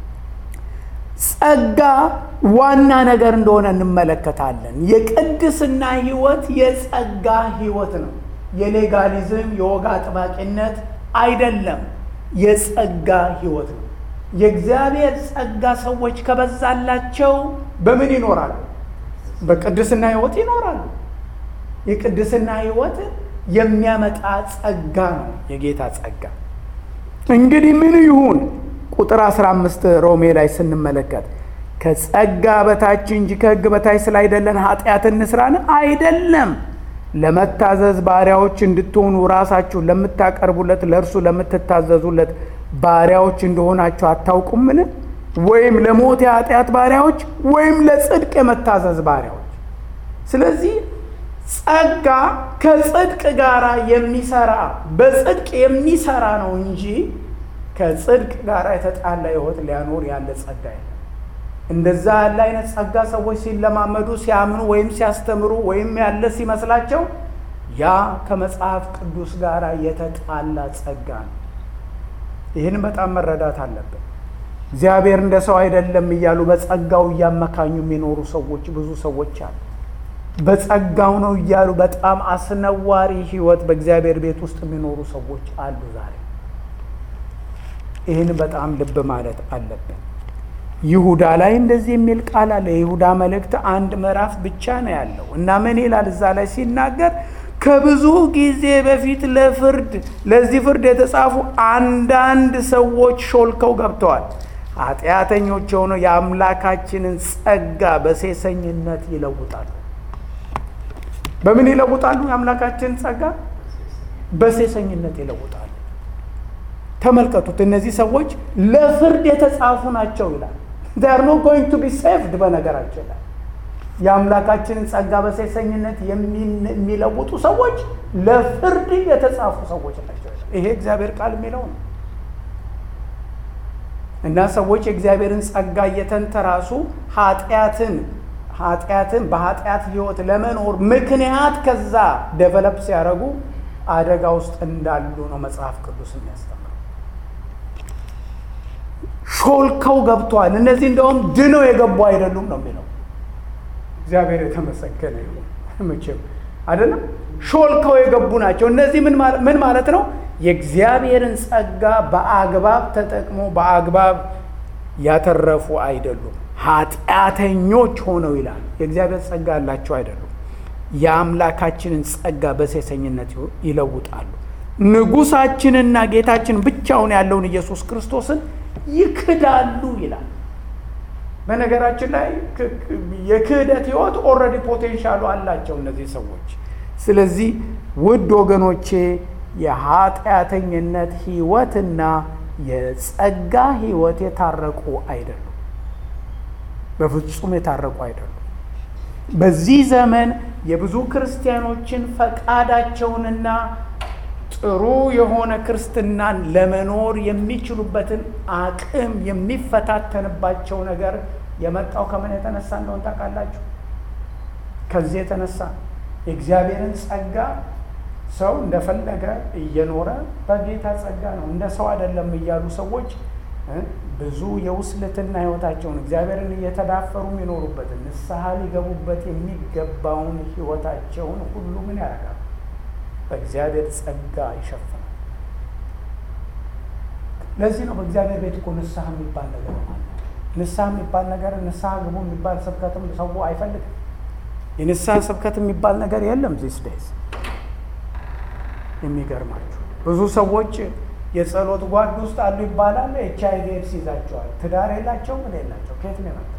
ጸጋ ዋና ነገር እንደሆነ እንመለከታለን። የቅድስና ሕይወት የጸጋ ሕይወት ነው። የሌጋሊዝም የወግ አጥባቂነት አይደለም። የጸጋ ሕይወት ነው። የእግዚአብሔር ጸጋ ሰዎች ከበዛላቸው በምን ይኖራሉ? በቅድስና ሕይወት ይኖራሉ። የቅድስና ሕይወት የሚያመጣ ጸጋ ነው የጌታ ጸጋ። እንግዲህ ምን ይሁን? ቁጥር 15 ሮሜ ላይ ስንመለከት ከጸጋ በታች እንጂ ከሕግ በታች ስላይደለን ኃጢአት እንስራን አይደለም። ለመታዘዝ ባሪያዎች እንድትሆኑ ራሳችሁን ለምታቀርቡለት ለእርሱ ለምትታዘዙለት ባሪያዎች እንደሆናችሁ አታውቁምን? ወይም ለሞት የኃጢአት ባሪያዎች ወይም ለጽድቅ የመታዘዝ ባሪያዎች። ስለዚህ ጸጋ ከጽድቅ ጋር የሚሰራ በጽድቅ የሚሰራ ነው እንጂ ከጽድቅ ጋር የተጣላ ሕይወት ሊያኖር ያለ ጸጋ የለም። እንደዛ ያለ አይነት ጸጋ ሰዎች ሲለማመዱ ሲያምኑ ወይም ሲያስተምሩ ወይም ያለ ሲመስላቸው ያ ከመጽሐፍ ቅዱስ ጋር የተጣላ ጸጋ ነው። ይህን በጣም መረዳት አለብን። እግዚአብሔር እንደ ሰው አይደለም እያሉ በጸጋው እያመካኙ የሚኖሩ ሰዎች ብዙ ሰዎች አሉ። በጸጋው ነው እያሉ በጣም አስነዋሪ ሕይወት በእግዚአብሔር ቤት ውስጥ የሚኖሩ ሰዎች አሉ ዛሬ። ይህን በጣም ልብ ማለት አለብን። ይሁዳ ላይ እንደዚህ የሚል ቃል አለ። የይሁዳ መልእክት አንድ ምዕራፍ ብቻ ነው ያለው እና ምን ይላል እዛ ላይ ሲናገር ከብዙ ጊዜ በፊት ለፍርድ ለዚህ ፍርድ የተጻፉ አንዳንድ ሰዎች ሾልከው ገብተዋል። ኃጢአተኞች የሆነው የአምላካችንን ጸጋ በሴሰኝነት ይለውጣሉ። በምን ይለውጣሉ? የአምላካችንን ጸጋ በሴሰኝነት ይለውጣሉ። ተመልከቱት። እነዚህ ሰዎች ለፍርድ የተጻፉ ናቸው ይላል። they are not going to be saved በነገራችን ላይ የአምላካችንን ጸጋ በሴሰኝነት የሚለውጡ ሰዎች ለፍርድ የተጻፉ ሰዎች ናቸው። ይሄ እግዚአብሔር ቃል የሚለው ነው እና ሰዎች የእግዚአብሔርን ጸጋ እየተንተራሱ ኃጢአትን ኃጢአትን በኃጢአት ህይወት ለመኖር ምክንያት ከዛ ዴቨሎፕ ሲያደርጉ አደጋ ውስጥ እንዳሉ ነው መጽሐፍ ቅዱስ የሚያስተምረው። ሾልከው ገብተዋል። እነዚህ እንደውም ድነው የገቡ አይደሉም ነው የሚለው። እግዚአብሔር የተመሰገነ ይሁን። መቼም አይደለም ሾልከው የገቡ ናቸው። እነዚህ ምን ማለት ነው? የእግዚአብሔርን ጸጋ በአግባብ ተጠቅሞ በአግባብ ያተረፉ አይደሉም። ኃጢአተኞች ሆነው ይላል። የእግዚአብሔር ጸጋ ያላቸው አይደሉም። የአምላካችንን ጸጋ በሴሰኝነት ይለውጣሉ። ንጉሳችንና ጌታችን ብቻውን ያለውን ኢየሱስ ክርስቶስን ይክዳሉ ይላል። በነገራችን ላይ የክህደት ህይወት ኦልሬዲ ፖቴንሻሉ አላቸው እነዚህ ሰዎች። ስለዚህ ውድ ወገኖቼ የኃጢአተኝነት ህይወትና የጸጋ ህይወት የታረቁ አይደሉም። በፍጹም የታረቁ አይደሉም። በዚህ ዘመን የብዙ ክርስቲያኖችን ፈቃዳቸውንና ጥሩ የሆነ ክርስትናን ለመኖር የሚችሉበትን አቅም የሚፈታተንባቸው ነገር የመጣው ከምን የተነሳ እንደሆን ታውቃላችሁ? ከዚህ የተነሳ የእግዚአብሔርን ጸጋ ሰው እንደፈለገ እየኖረ በጌታ ጸጋ ነው እንደ ሰው አይደለም እያሉ ሰዎች ብዙ የውስልትና ህይወታቸውን እግዚአብሔርን እየተዳፈሩ የሚኖሩበትን ንስሐ ሊገቡበት የሚገባውን ህይወታቸውን ሁሉ ምን ያደርጋል? በእግዚአብሔር ጸጋ ይሸፍናል። ለዚህ ነው በእግዚአብሔር ቤት እኮ ንስሐ የሚባል ነገር ማለት ንስሐ የሚባል ነገር ንስሐ ግቡ የሚባል ስብከትም ሰው አይፈልግም። የንስሐ ስብከት የሚባል ነገር የለም ዚስ ዴይዝ። የሚገርማችሁ ብዙ ሰዎች የጸሎት ጓድ ውስጥ አሉ ይባላል። ኤች አይ ቪ ኤድስ ይዛቸዋል። ትዳር የላቸው ምን የላቸው ከየት ነው የመጣው?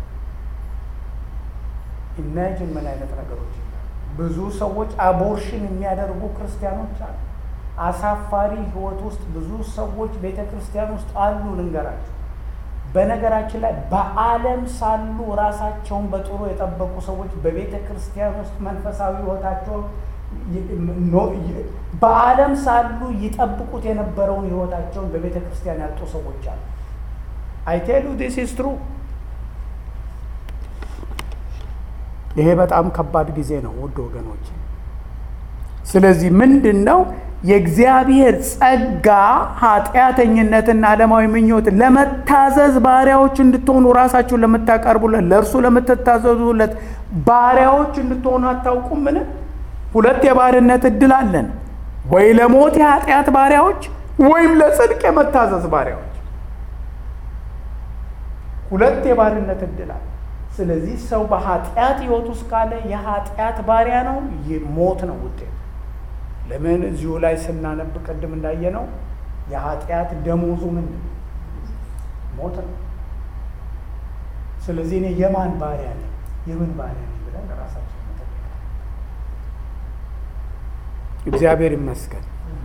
ኢማጂን ምን አይነት ነገሮች ብዙ ሰዎች አቦርሽን የሚያደርጉ ክርስቲያኖች አሉ። አሳፋሪ ህይወት ውስጥ ብዙ ሰዎች ቤተ ክርስቲያን ውስጥ አሉ። ልንገራቸው፣ በነገራችን ላይ በዓለም ሳሉ ራሳቸውን በጥሩ የጠበቁ ሰዎች በቤተ ክርስቲያን ውስጥ መንፈሳዊ ህይወታቸው በዓለም ሳሉ ይጠብቁት የነበረውን ህይወታቸውን በቤተ ክርስቲያን ያጡ ሰዎች አሉ። አይቴሉ ዲስ ኢዝ ትሩ። ይሄ በጣም ከባድ ጊዜ ነው ውድ ወገኖች። ስለዚህ ምንድን ነው የእግዚአብሔር ጸጋ ኃጢአተኝነትና ዓለማዊ ምኞት ለመታዘዝ ባሪያዎች እንድትሆኑ ራሳችሁን ለምታቀርቡለት ለእርሱ ለምትታዘዙለት ባሪያዎች እንድትሆኑ አታውቁም? ምን ሁለት የባርነት እድል አለን፣ ወይ ለሞት የኃጢአት ባሪያዎች ወይም ለጽድቅ የመታዘዝ ባሪያዎች። ሁለት የባርነት እድል አለ። ስለዚህ ሰው በኃጢአት ህይወት ውስጥ ካለ የኃጢአት ባሪያ ነው፣ ሞት ነው ውጤቱ። ለምን እዚሁ ላይ ስናነብ ቅድም እንዳየነው የኃጢአት ደሞዙ ምንድን ነው? ሞት ነው። ስለዚህ እኔ የማን ባሪያ ነኝ? የምን ባሪያ ነኝ ብለን ራሳችን እግዚአብሔር ይመስገን።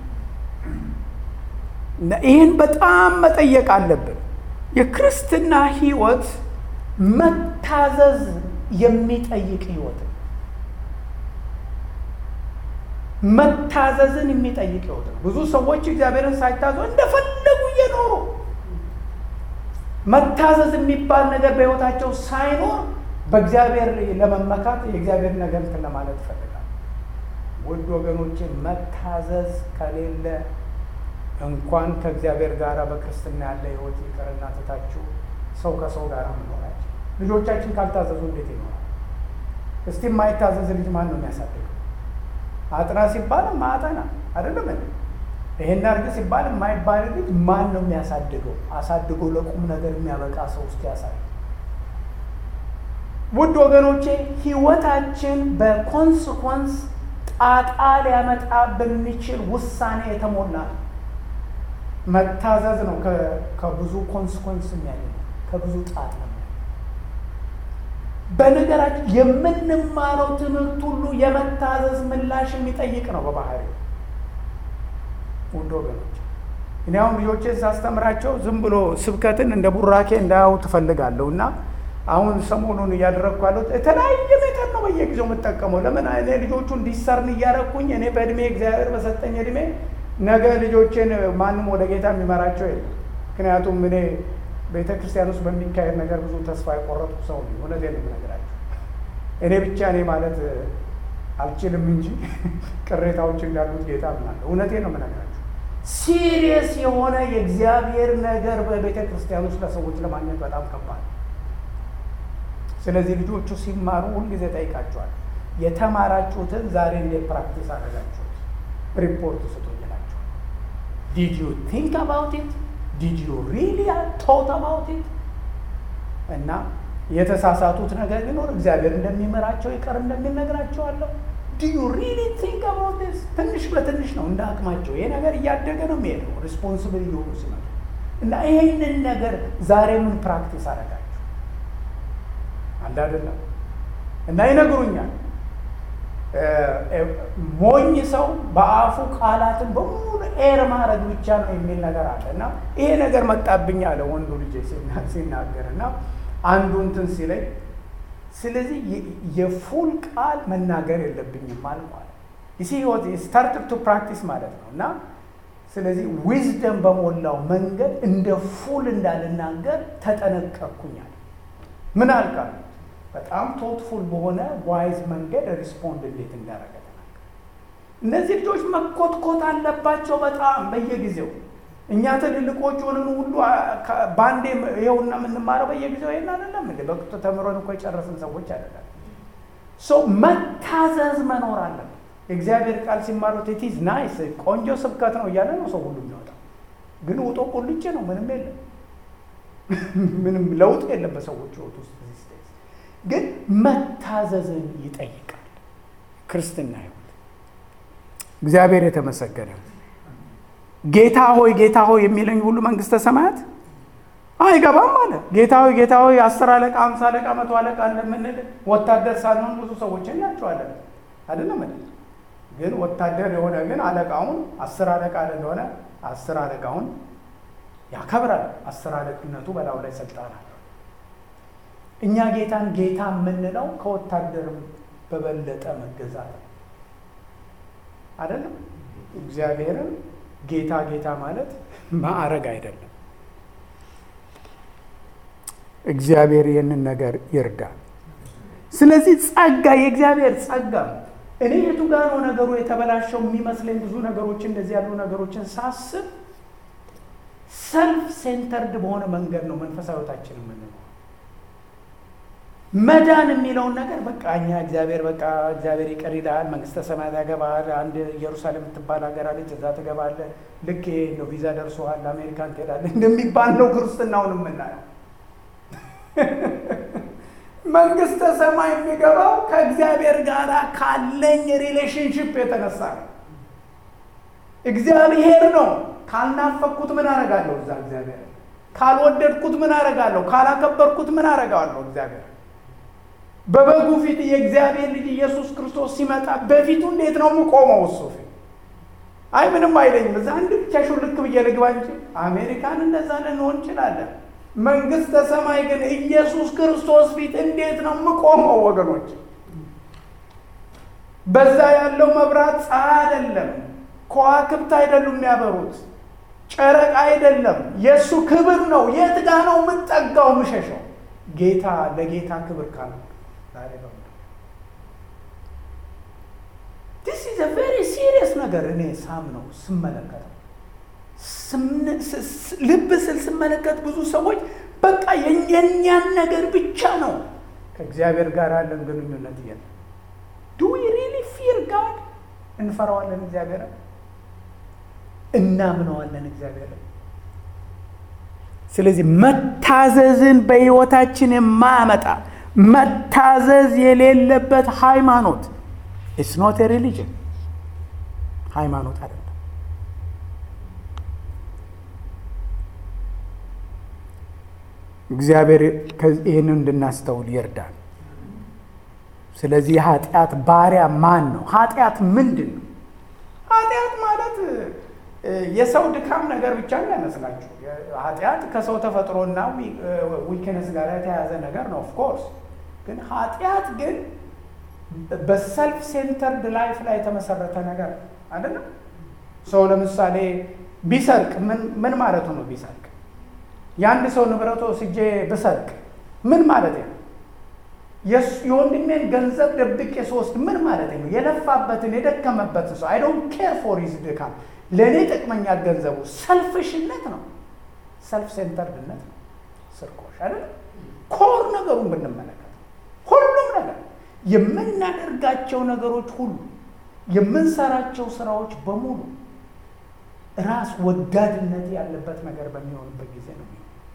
ይህን በጣም መጠየቅ አለብን። የክርስትና ህይወት መታዘዝ የሚጠይቅ ህይወት ነው። መታዘዝን የሚጠይቅ ህይወት ነው። ብዙ ሰዎች እግዚአብሔርን ሳይታዙ እንደፈለጉ እየኖሩ መታዘዝ የሚባል ነገር በህይወታቸው ሳይኖር በእግዚአብሔር ለመመካት የእግዚአብሔር ነገር እንትን ለማለት ይፈልጋል። ውድ ወገኖቼ መታዘዝ ከሌለ እንኳን ከእግዚአብሔር ጋር በክርስትና ያለ ህይወት ይቅርና ትታችሁ ሰው ከሰው ጋር መኖራቸው ልጆቻችን ካልታዘዙ እንዴት ይኖራል? እስቲ የማይታዘዝ ልጅ ማን ነው የሚያሳድገው? አጥና ሲባል ማጠና አይደለም እንዴ? ይሄን አድርግ ሲባል የማይባል ልጅ ማን ነው የሚያሳድገው? አሳድጎ ለቁም ነገር የሚያበቃ ሰው ውስጥ ያሳይ። ውድ ወገኖቼ ህይወታችን በኮንስኮንስ ጣጣ ሊያመጣ በሚችል ውሳኔ የተሞላ ነው። መታዘዝ ነው ከብዙ ኮንስኮንስ የሚያገኘ ከብዙ ጣጣ ነው። በነገራችን የምንማረው ትምህርት ሁሉ የመታዘዝ ምላሽ የሚጠይቅ ነው በባህሪው። ውድ ወገኖች እኔ አሁን ልጆቼን ሳስተምራቸው ዝም ብሎ ስብከትን እንደ ቡራኬ እንዳያው ትፈልጋለሁ እና አሁን ሰሞኑን እያደረግኩ ያለሁት የተለያየ ሜተድ ነው በየጊዜው የምጠቀመው። ለምን እኔ ልጆቹ እንዲሰርን እያረግኩኝ እኔ በእድሜ እግዚአብሔር በሰጠኝ እድሜ ነገ ልጆቼን ማንም ወደ ጌታ የሚመራቸው የለም። ምክንያቱም እኔ ቤተ ክርስቲያን ውስጥ በሚካሄድ ነገር ብዙ ተስፋ የቆረጥኩ ሰው ነኝ። እውነቴን ነው የምነግራቸው። እኔ ብቻ እኔ ማለት አልችልም እንጂ ቅሬታዎች እንዳሉት ጌታ ምናለሁ። እውነቴን ነው የምነግራቸው። ሲሪየስ የሆነ የእግዚአብሔር ነገር በቤተ ክርስቲያን ውስጥ ለሰዎች ለማግኘት በጣም ከባድ ስለዚህ ልጆቹ ሲማሩ ሁልጊዜ ጠይቃቸዋል። የተማራችሁትን ዛሬ እንዴት ፕራክቲስ አደረጋችሁት? ሪፖርት ስጡኝ እላቸዋል። ዲድ ዩ ቲንክ አባውት ኢት ዲድ ዩ ሪሊ ቶት አባውት ኢት እና የተሳሳቱት ነገር ቢኖር እግዚአብሔር እንደሚመራቸው ይቀር እንደሚል ነግራቸዋለሁ። ዱ ዩ ሪሊ ቲንክ አባውት ዲስ? ትንሽ በትንሽ ነው እንደ አቅማቸው። ይሄ ነገር እያደገ ነው የሚሄደው ሪስፖንስብል እየሆኑ ሲመጡ እና ይሄንን ነገር ዛሬ ምን ፕራክቲስ አደረጋችሁ አንድ አይደለም እና ይነግሩኛል። ሞኝ ሰው በአፉ ቃላትን በሙሉ ኤር ማድረግ ብቻ ነው የሚል ነገር አለ እና ይሄ ነገር መጣብኝ አለ ወንዱ ልጅ ሲናገር እና አንዱ እንትን ሲለኝ፣ ስለዚህ የፉል ቃል መናገር የለብኝም አልኳል። ይሲ ህይወት ስታርት ቱ ፕራክቲስ ማለት ነው እና ስለዚህ ዊዝደም በሞላው መንገድ እንደ ፉል እንዳልናገር ተጠነቀቅኩኛል። ምን አልካል በጣም ቶትፉል በሆነ ዋይዝ መንገድ ሪስፖንድ እንዴት እንዳደረገ ተናገር። እነዚህ ልጆች መኮትኮት አለባቸው በጣም በየጊዜው። እኛ ትልልቆች ሆነን ሁሉ በአንዴ ይኸውና የምንማረው በየጊዜው ይሄን አይደለም እንደ በቅቶ ተምሮን እኮ የጨረስን ሰዎች አይደለም። ሰው መታዘዝ መኖር አለበት። የእግዚአብሔር ቃል ሲማሩት ኢትዝ ናይስ ቆንጆ ስብከት ነው እያለ ነው ሰው ሁሉ የሚወጣው፣ ግን ውጦ ቁልጭ ነው። ምንም የለም፣ ምንም ለውጥ የለም በሰዎች ህይወት ውስጥ ግን መታዘዝን ይጠይቃል ክርስትና ህይወት። እግዚአብሔር የተመሰገነ ጌታ ሆይ ጌታ ሆይ የሚለኝ ሁሉ መንግስተ ሰማያት አይገባም አለ። ጌታ ሆይ ጌታ ሆይ አስር አለቃ አምሳ አለቃ መቶ አለቃ እንደምንል ወታደር ሳንሆን ብዙ ሰዎች እናቸዋለን አይደለም። ግን ወታደር የሆነ ግን አለቃውን አስር አለቃ እንደሆነ አስር አለቃውን ያከብራል። አስር አለቅነቱ በላዩ ላይ ስልጣን አለ። እኛ ጌታን ጌታ የምንለው ከወታደርም በበለጠ መገዛት ነው አይደለም። እግዚአብሔርን ጌታ ጌታ ማለት ማዕረግ አይደለም። እግዚአብሔር ይህንን ነገር ይርዳል። ስለዚህ ጸጋ የእግዚአብሔር ጸጋ እኔ የቱ ጋር ነው ነገሩ የተበላሸው የሚመስለኝ ብዙ ነገሮች እንደዚህ ያሉ ነገሮችን ሳስብ ሰልፍ ሴንተርድ በሆነ መንገድ ነው መንፈሳዊ ሕይወታችን የምንለው መዳን የሚለውን ነገር በቃ እኛ እግዚአብሔር በቃ እግዚአብሔር ይቅር ይልሃል፣ መንግስተ ሰማያት ያገባሃል፣ አንድ ኢየሩሳሌም የምትባል ሀገር አለች፣ እዛ ትገባለህ፣ ልክ ይሄ ነው ቪዛ ደርሶሃል፣ አሜሪካን ትሄዳለህ እንደሚባል ነው ክርስትናውን የምናየው። መንግስተ ሰማይ የሚገባው ከእግዚአብሔር ጋር ካለኝ ሪሌሽንሽፕ የተነሳ ነው። እግዚአብሔር ነው። ካልናፈቅኩት ምን አረጋለሁ? እዛ እግዚአብሔር ካልወደድኩት ምን አረጋለሁ? ካላከበርኩት ምን አረጋለሁ? እግዚአብሔር በበጉ ፊት የእግዚአብሔር ልጅ ኢየሱስ ክርስቶስ ሲመጣ በፊቱ እንዴት ነው የምቆመው? እሱ ፊት አይ ምንም አይለኝም። እዛ አንድ ብቻ ሹልክ ብዬ ልግባ እንጂ አሜሪካን እንደዛ ልንሆን እንችላለን። መንግስተ ሰማይ ግን ኢየሱስ ክርስቶስ ፊት እንዴት ነው የምቆመው? ወገኖች በዛ ያለው መብራት ፀሐይ አይደለም፣ ከዋክብት አይደሉም የሚያበሩት፣ ጨረቃ አይደለም፣ የእሱ ክብር ነው። የት ጋ ነው የምጠጋው ምሸሸው? ጌታ ለጌታ ክብር ካለ ዲስ ኢዝ አ ቬሪ ሲሪየስ ነገር እኔ ሳም ነው ስመለከተው ልብ ስል ስመለከት ብዙ ሰዎች በቃ የኛን ነገር ብቻ ነው ከእግዚአብሔር ጋር ያለን ግንኙነት እየ ዱ ዊ ሪሊ ፊር ጋድ እንፈራዋለን እግዚአብሔር እናምነዋለን እግዚአብሔር ስለዚህ መታዘዝን በሕይወታችን የማያመጣ መታዘዝ የሌለበት ሃይማኖት ኢትስ ኖት ሪሊጅን ሃይማኖት አይደለም። እግዚአብሔር ይህንን እንድናስተውል ይርዳል። ስለዚህ የኃጢአት ባሪያ ማን ነው? ኃጢአት ምንድን ነው? ኃጢአት ማለት የሰው ድካም ነገር ብቻ እንዳይመስላችሁ። ኃጢአት ከሰው ተፈጥሮና ዊክነስ ጋር የተያያዘ ነገር ነው። ኦፍኮርስ ግን ኃጢአት ግን በሰልፍ ሴንተርድ ላይፍ ላይ የተመሰረተ ነገር አይደለም። ሰው ለምሳሌ ቢሰርቅ ምን ማለቱ ነው? ቢሰርቅ የአንድ ሰው ንብረቶ ስጄ ብሰርቅ ምን ማለት ነው? የወንድሜን ገንዘብ ደብቄ ስወስድ ምን ማለት ነው? የለፋበትን የደከመበትን ሰው አይ ዶንት ኬር ፎር ሂዝ ድካም ለእኔ ጠቅመኛል ገንዘቡ። ሰልፍሽነት ነው፣ ሰልፍ ሴንተርድነት ነው፣ ስርቆሽ አይደለም። ኮር ነገሩን ብንመለከት ሁሉም ነገር የምናደርጋቸው ነገሮች ሁሉ የምንሰራቸው ስራዎች በሙሉ ራስ ወዳድነት ያለበት ነገር በሚሆንበት ጊዜ ነው።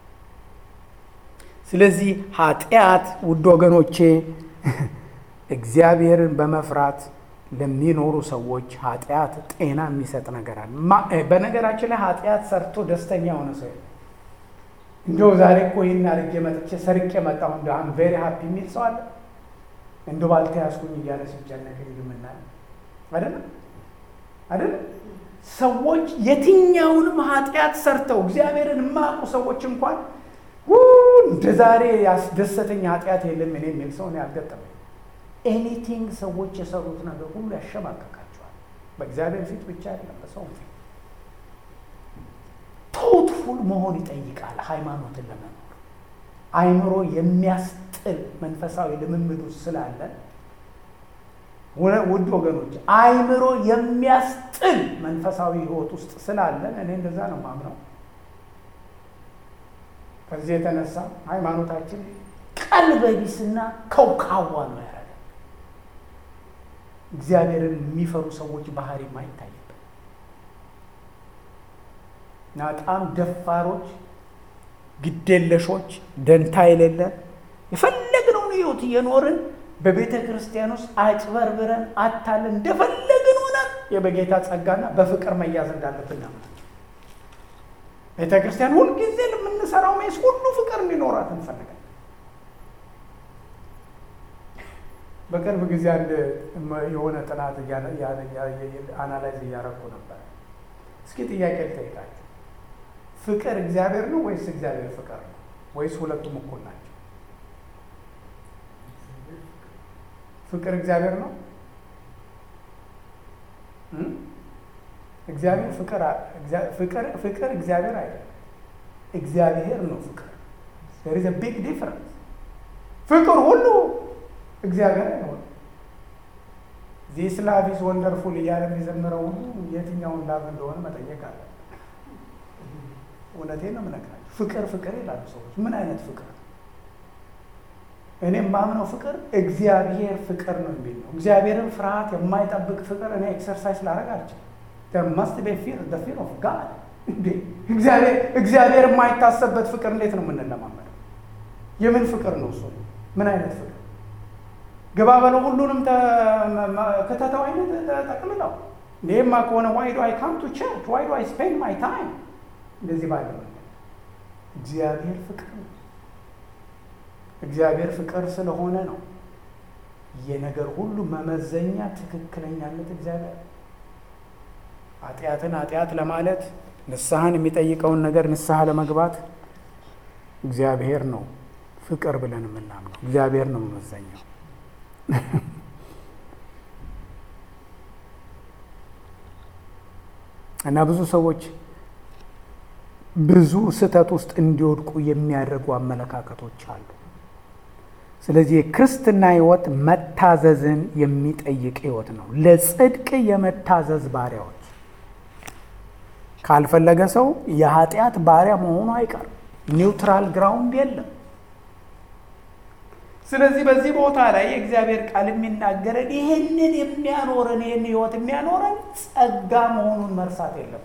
ስለዚህ ኃጢአት ውድ ወገኖቼ እግዚአብሔርን በመፍራት ለሚኖሩ ሰዎች ኃጢአት ጤና የሚሰጥ ነገር አለ። በነገራችን ላይ ኃጢአት ሰርቶ ደስተኛ የሆነ ሰው እንደው ዛሬ እኮ ይህን አድርጌ መጥቼ ሰርቄ መጣሁ እንደ አም ቬሪ ሀፒ የሚል ሰው አለ። እንደ ባልተያዝኩኝ እያለ ሲጨነቅ ልምና አይደለም አይደለም። ሰዎች የትኛውንም ኃጢአት ሰርተው እግዚአብሔርን የማያውቁ ሰዎች እንኳን እንደ ዛሬ ያስደሰተኝ ኃጢአት የለም እኔ የሚል ሰው ያልገጠመኝ። ኤኒቲንግ ሰዎች የሰሩት ነገር ሁሉ ያሸማቀቃቸዋል። በእግዚአብሔር ፊት ብቻ አይደለም በሰው ፊት። ቶትፉል መሆን ይጠይቃል ሃይማኖትን ለመኖር አይምሮ የሚያስጥል መንፈሳዊ ልምምድ ውስጥ ስላለን ውድ ወገኖች አይምሮ የሚያስጥል መንፈሳዊ ሕይወት ውስጥ ስላለን እኔ እንደዛ ነው ማምነው። ከዚህ የተነሳ ሃይማኖታችን ቀልበ ቢስና ከውካዋ ነው ያደረገ። እግዚአብሔርን የሚፈሩ ሰዎች ባህሪም አይታይበት። በጣም ደፋሮች፣ ግዴለሾች፣ ደንታ የሌለን የፈለግነውን ሕይወት እየኖርን በቤተ ክርስቲያን ውስጥ አጭበርብረን አታለን እንደፈለግን ሆነን የበጌታ ጸጋና በፍቅር መያዝ እንዳለብን ነው። ቤተ ክርስቲያን ሁልጊዜ ለምንሰራው ሜስ ሁሉ ፍቅር እንዲኖራት እንፈልጋለን። በቅርብ ጊዜ አንድ የሆነ ጥናት አናላይዝ እያረኩ ነበር። እስኪ ጥያቄ ልጠይቃችሁ። ፍቅር እግዚአብሔር ነው ወይስ እግዚአብሔር ፍቅር ነው? ወይስ ሁለቱም እኩል ናቸው? ፍቅር እግዚአብሔር ነው? እግዚአብሔር ፍቅር ፍቅር እግዚአብሔር አይደለም። እግዚአብሔር ነው ፍቅር። there is a big difference። ፍቅር ሁሉ እግዚአብሔር አይሆንም። ዚስ ላቭ ኢዝ ወንደርፉል እያለ የሚዘምረው ሁሉ የትኛውን ላቭ እንደሆነ መጠየቅ አለ። እውነቴን ነው የምነግራቸው። ፍቅር ፍቅር ይላሉ ሰዎች። ምን አይነት ፍቅር ነው? እኔም ማምነው ፍቅር እግዚአብሔር ፍቅር ነው የሚል ነው። እግዚአብሔርን ፍርሃት የማይጠብቅ ፍቅር እኔ ኤክሰርሳይዝ ላደርግ አልችልም። መስት ቤ ፊር ፊር ኦፍ ጋድ እግዚአብሔር የማይታሰብበት ፍቅር እንዴት ነው የምንለማመደው? የምን ፍቅር ነው እሱ? ምን አይነት ፍቅር? ግባ በለው ሁሉንም ከተተው አይነት ጠቅልለው ይህማ ከሆነ ዋይ ዱ አይ ካም ቱ ቸርች ዋይ ዱ አይ ስፔንድ ማይ ታይም እንደዚህ ባለ እግዚአብሔር ፍቅር ነው። እግዚአብሔር ፍቅር ስለሆነ ነው የነገር ሁሉ መመዘኛ ትክክለኛነት እግዚአብሔር ኃጢአትን ኃጢአት ለማለት ንስሐን የሚጠይቀውን ነገር ንስሐ ለመግባት እግዚአብሔር ነው ፍቅር ብለን የምናምነው እግዚአብሔር ነው መመዘኛው። እና ብዙ ሰዎች ብዙ ስህተት ውስጥ እንዲወድቁ የሚያደርጉ አመለካከቶች አሉ። ስለዚህ የክርስትና ሕይወት መታዘዝን የሚጠይቅ ሕይወት ነው። ለጽድቅ የመታዘዝ ባሪያዎች ካልፈለገ ሰው የኃጢአት ባሪያ መሆኑ አይቀርም። ኒውትራል ግራውንድ የለም። ስለዚህ በዚህ ቦታ ላይ የእግዚአብሔር ቃል የሚናገረን ይህንን የሚያኖረን ይህን ሕይወት የሚያኖረን ጸጋ መሆኑን መርሳት የለብን።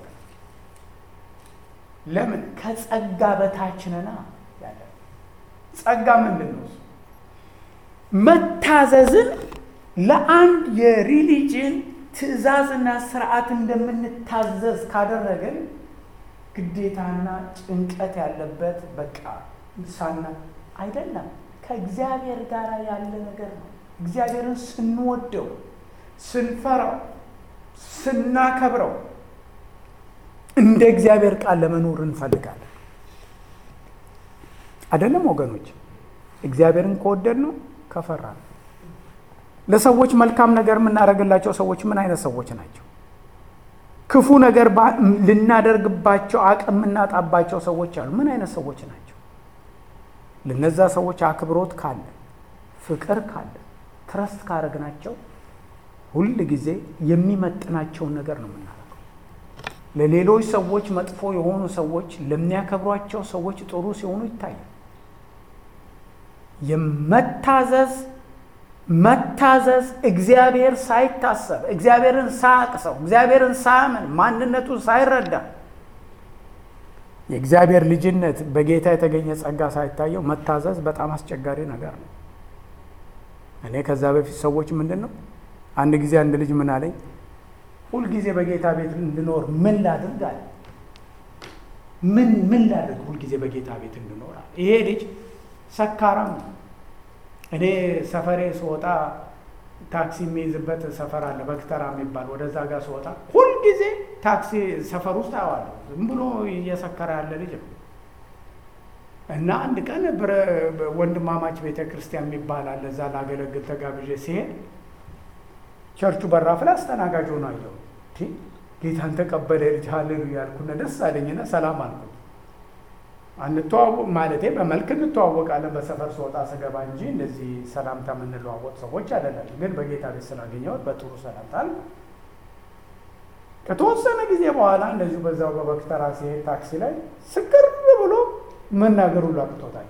ለምን ከጸጋ በታች ነና ያለ ጸጋ ምንድን ነው? መታዘዝን ለአንድ የሪሊጅን ትእዛዝና ስርዓት እንደምንታዘዝ ካደረግን ግዴታና ጭንቀት ያለበት በቃ ሳና አይደለም። ከእግዚአብሔር ጋር ያለ ነገር ነው። እግዚአብሔርን ስንወደው፣ ስንፈራው፣ ስናከብረው እንደ እግዚአብሔር ቃል ለመኖር እንፈልጋለን። አይደለም ወገኖች? እግዚአብሔርን ከወደድ ነው ከፈራ ነው። ለሰዎች መልካም ነገር የምናደርግላቸው ሰዎች ምን አይነት ሰዎች ናቸው? ክፉ ነገር ልናደርግባቸው አቅም የምናጣባቸው ሰዎች አሉ። ምን አይነት ሰዎች ናቸው? ለነዛ ሰዎች አክብሮት ካለ፣ ፍቅር ካለ፣ ትረስት ካረግናቸው ሁል ጊዜ የሚመጥናቸውን ነገር ነው የምናደርገው። ለሌሎች ሰዎች መጥፎ የሆኑ ሰዎች ለሚያከብሯቸው ሰዎች ጥሩ ሲሆኑ ይታያል። የመታዘዝ መታዘዝ እግዚአብሔር ሳይታሰብ እግዚአብሔርን ሳያቅሰው እግዚአብሔርን ሳያምን ማንነቱን ሳይረዳ የእግዚአብሔር ልጅነት በጌታ የተገኘ ጸጋ ሳይታየው መታዘዝ በጣም አስቸጋሪ ነገር ነው። እኔ ከዛ በፊት ሰዎች ምንድን ነው አንድ ጊዜ አንድ ልጅ ምን አለኝ፣ ሁልጊዜ በጌታ ቤት እንድኖር ምን ላድርግ አለ። ምን ምን ላድርግ ሁልጊዜ በጌታ ቤት እንድኖር አለ። ይሄ ልጅ ሰካራም ነው። እኔ ሰፈሬ ስወጣ ታክሲ የሚይዝበት ሰፈር አለ በክተራ የሚባል ወደዛ ጋር ስወጣ ሁልጊዜ ታክሲ ሰፈር ውስጥ አየዋለሁ። ዝም ብሎ እየሰከረ ያለ ልጅ ነው እና አንድ ቀን ወንድማማች ቤተ ክርስቲያን የሚባል አለ እዛ ላገለግል ተጋብዤ ሲሄድ ቸርቹ በራፍ ላይ አስተናጋጅ ሆኖ አየሁ። ጌታን ተቀበለ ልጅ ሃሌሉያ ያልኩና ደስ አለኝና ሰላም አልኩት። አንተዋወቅ ማለቴ በመልክ እንተዋወቃለን በሰፈር ስወጣ ስገባ እንጂ እንደዚህ ሰላምታ የምንለዋወቅ ሰዎች አይደለም። ግን በጌታ ቤት ስላገኘሁት በጥሩ ሰላምታ አልኩ። ከተወሰነ ጊዜ በኋላ እንደዚሁ በዛው በበክተራ ሲሄድ ታክሲ ላይ ስቅር ብሎ መናገሩ ላቅቶታል።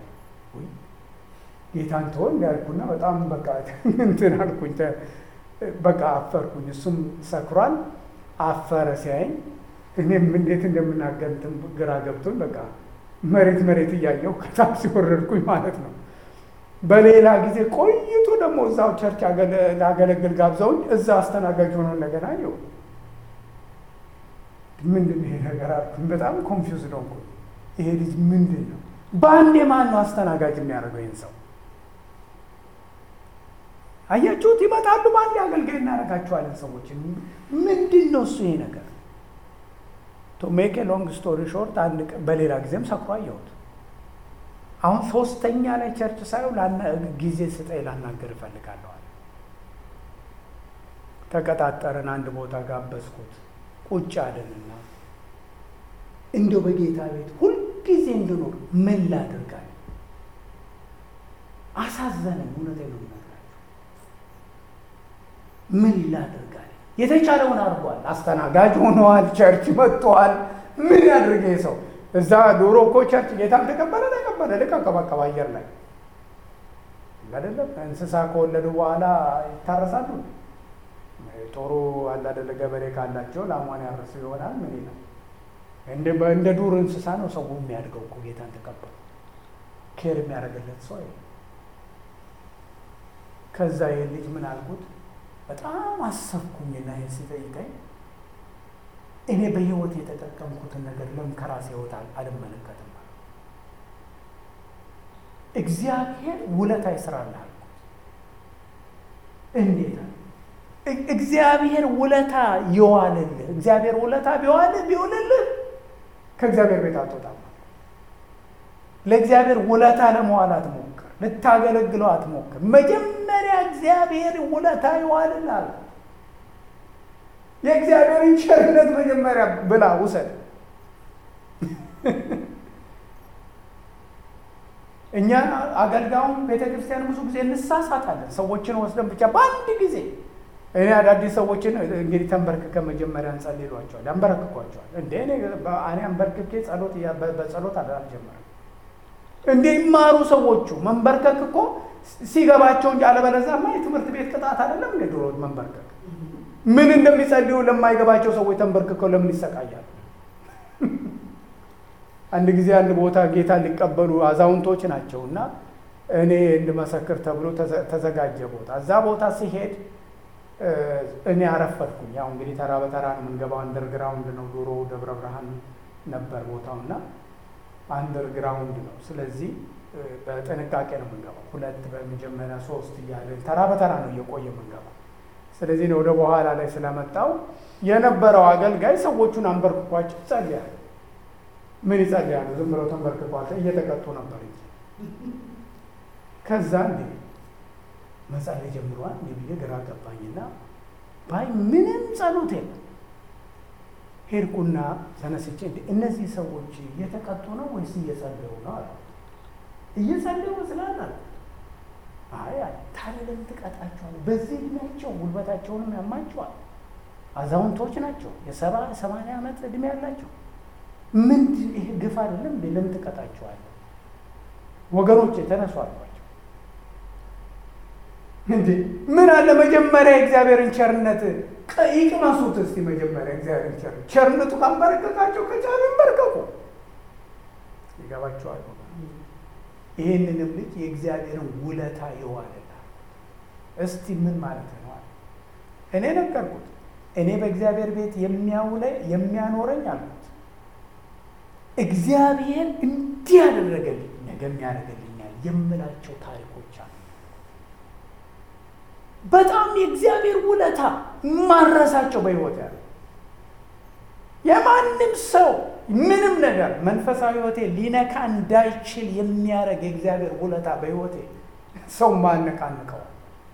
ጌታን ተወው እንዲያልኩና በጣም በቃ እንትን አልኩኝ። በቃ አፈርኩኝ። እሱም ሰክሯል፣ አፈረ ሲያየኝ እኔም እንዴት እንደምናገር ግራ ገብቶኝ በቃ መሬት መሬት እያየው ከታክሲ ወረድኩኝ ማለት ነው። በሌላ ጊዜ ቆይቶ ደግሞ እዛው ቸርች ላገለግል ጋብዘውኝ እዛ አስተናጋጅ ሆኖ እንደገና አየሁ። ምንድን ይሄ ነገር አልኩኝ። በጣም ኮንፊውዝ ነው። ይሄ ልጅ ምንድን ነው? በአንዴ ማን ነው አስተናጋጅ የሚያደርገው ይህን ሰው? አያችሁት? ይመጣሉ፣ በአንዴ አገልጋይ እናደርጋቸዋለን ሰዎችን። ምንድን ነው እሱ ይሄ ነገር? ቱ ሜክ ሎንግ ስቶሪ ሾርት አንድ በሌላ ጊዜም ሰክሮ አየሁት። አሁን ሶስተኛ ላይ ቸርች ሳየው ጊዜ ስጠኝ ላናገር እፈልጋለዋል። ተቀጣጠርን፣ አንድ ቦታ ጋበዝኩት። ቁጭ አለንና እንዲያው በጌታ ቤት ሁልጊዜ እንድኖር ምን ላድርጋል? አሳዘነኝ። እውነቴን ነው የምነግራቸው። ምን ላድርጋል? የተቻለውን አድርጓል። አስተናጋጅ ሆነዋል። ቸርች መጥተዋል። ምን ያድርግ ይሄ ሰው? እዛ ዶሮ እኮ ቸርች ጌታም ተቀበለ ተቀበለ ልክ አቀባቀባ አየር ላይ አይደለም። እንስሳ ከወለዱ በኋላ ይታረሳሉ። ጦሩ አላደለ ገበሬ ካላቸው ላሟን ያርስ ይሆናል። ምን ይላል? እንደ ዱር እንስሳ ነው ሰው የሚያድገው እኮ ጌታን ተቀበሉ። ኬር የሚያደርግለት ሰው ከዛ ይህን ልጅ ምን አልኩት በጣም አሰብኩኝና ይህን ሲጠይቀኝ እኔ በህይወት የተጠቀምኩትን ነገር ለምን ከራሴ ህይወት አልመለከትም? እግዚአብሔር ውለታ ይስራልህ አልኩት። እንዴት? እግዚአብሔር ውለታ ይዋልልህ። እግዚአብሔር ውለታ ቢዋልህ ቢውልልህ ከእግዚአብሔር ቤት አትወጣም። ለእግዚአብሔር ውለታ ለመዋል አትሞክር፣ ልታገለግለው አትሞክር። መጀመሪያ እግዚአብሔር ውለታ ይዋልልሃል። የእግዚአብሔርን ቸርነት መጀመሪያ ብላ ውሰድ። እኛ አገልጋዩም ቤተ ክርስቲያን ብዙ ጊዜ እንሳሳታለን። ሰዎችን ወስደን ብቻ በአንድ ጊዜ እኔ አዳዲስ ሰዎችን እንግዲህ ተንበርክከ መጀመሪያ እንጸልሏቸዋል፣ ያንበረክኳቸዋል። እንደ እኔ አንበርክኬ ጸሎት በጸሎት አልጀመረም። እንደ ይማሩ ሰዎቹ መንበርከክ እኮ ሲገባቸው እንጂ አለበለዚያማ የትምህርት ቤት ቅጣት አይደለም እንደ ድሮ መንበርከክ ምን እንደሚጸልዩ ለማይገባቸው ሰዎች ተንበርክከው ለምን ይሰቃያሉ? አንድ ጊዜ አንድ ቦታ ጌታ ሊቀበሉ አዛውንቶች ናቸው እና እኔ እንድመሰክር ተብሎ ተዘጋጀ ቦታ። እዛ ቦታ ሲሄድ እኔ አረፈድኩኝ። ያው እንግዲህ ተራ በተራ ነው የምንገባው። አንደርግራውንድ ነው። ድሮ ደብረ ብርሃን ነበር ቦታው እና አንደርግራውንድ ነው። ስለዚህ በጥንቃቄ ነው የምንገባው። ሁለት በመጀመሪያ ሶስት እያለ ተራ በተራ ነው እየቆየ የምንገባው። ስለዚህ ወደ በኋላ ላይ ስለመጣው የነበረው አገልጋይ ሰዎቹን አንበርክኳቸው ይጸልያል። ምን ይጸልያሉ? ዝም ብለው ተንበርክኳቸው እየተቀጡ ነበር እንጂ ከዛ እንዲ መጸለይ ጀምሯል። እንዲ ብዬ ግራ ገባኝና ባይ ምንም ጸሎት የለም። ሄድኩና ተነስቼ እንዲ እነዚህ ሰዎች እየተቀጡ ነው ወይስ እየጸለዩ ነው አለ። እየጸለዩ መስላል አለ። አይ ታዲያ ለምን ትቀጣቸዋለህ? በዚህ እድሜያቸው ጉልበታቸውንም ያማቸዋል። አዛውንቶች ናቸው። የሰባ ሰማንያ ዓመት እድሜ ያላቸው ምንድን ይሄ ግፍ አይደለም? ለምን ትቀጣቸዋለህ? ወገኖች የተነሱ አሏቸው። እንዴ ምን አለ መጀመሪያ የእግዚአብሔርን ቸርነት ይቅመሱት እስቲ። መጀመሪያ እግዚአብሔርን ቸርነት ቸርነቱ ካንበረከካቸው ከቻሉ ይንበርከቁ። ይገባቸዋል። ይህንንም ልጅ የእግዚአብሔርን ውለታ ይዋልላል። እስቲ ምን ማለት ነው? እኔ ነገርኩት። እኔ በእግዚአብሔር ቤት የሚያውለኝ የሚያኖረኝ አልኩት። እግዚአብሔር እንዲህ ያደረገልኝ ነገም ያደረገልኛል የምላቸው ታሪኮች አሉ። በጣም የእግዚአብሔር ውለታ ማረሳቸው በሕይወት ያለ የማንም ሰው ምንም ነገር መንፈሳዊ ሕይወቴ ሊነካ እንዳይችል የሚያደርግ የእግዚአብሔር ውለታ በሕይወቴ ሰው ማነቃንቀዋል።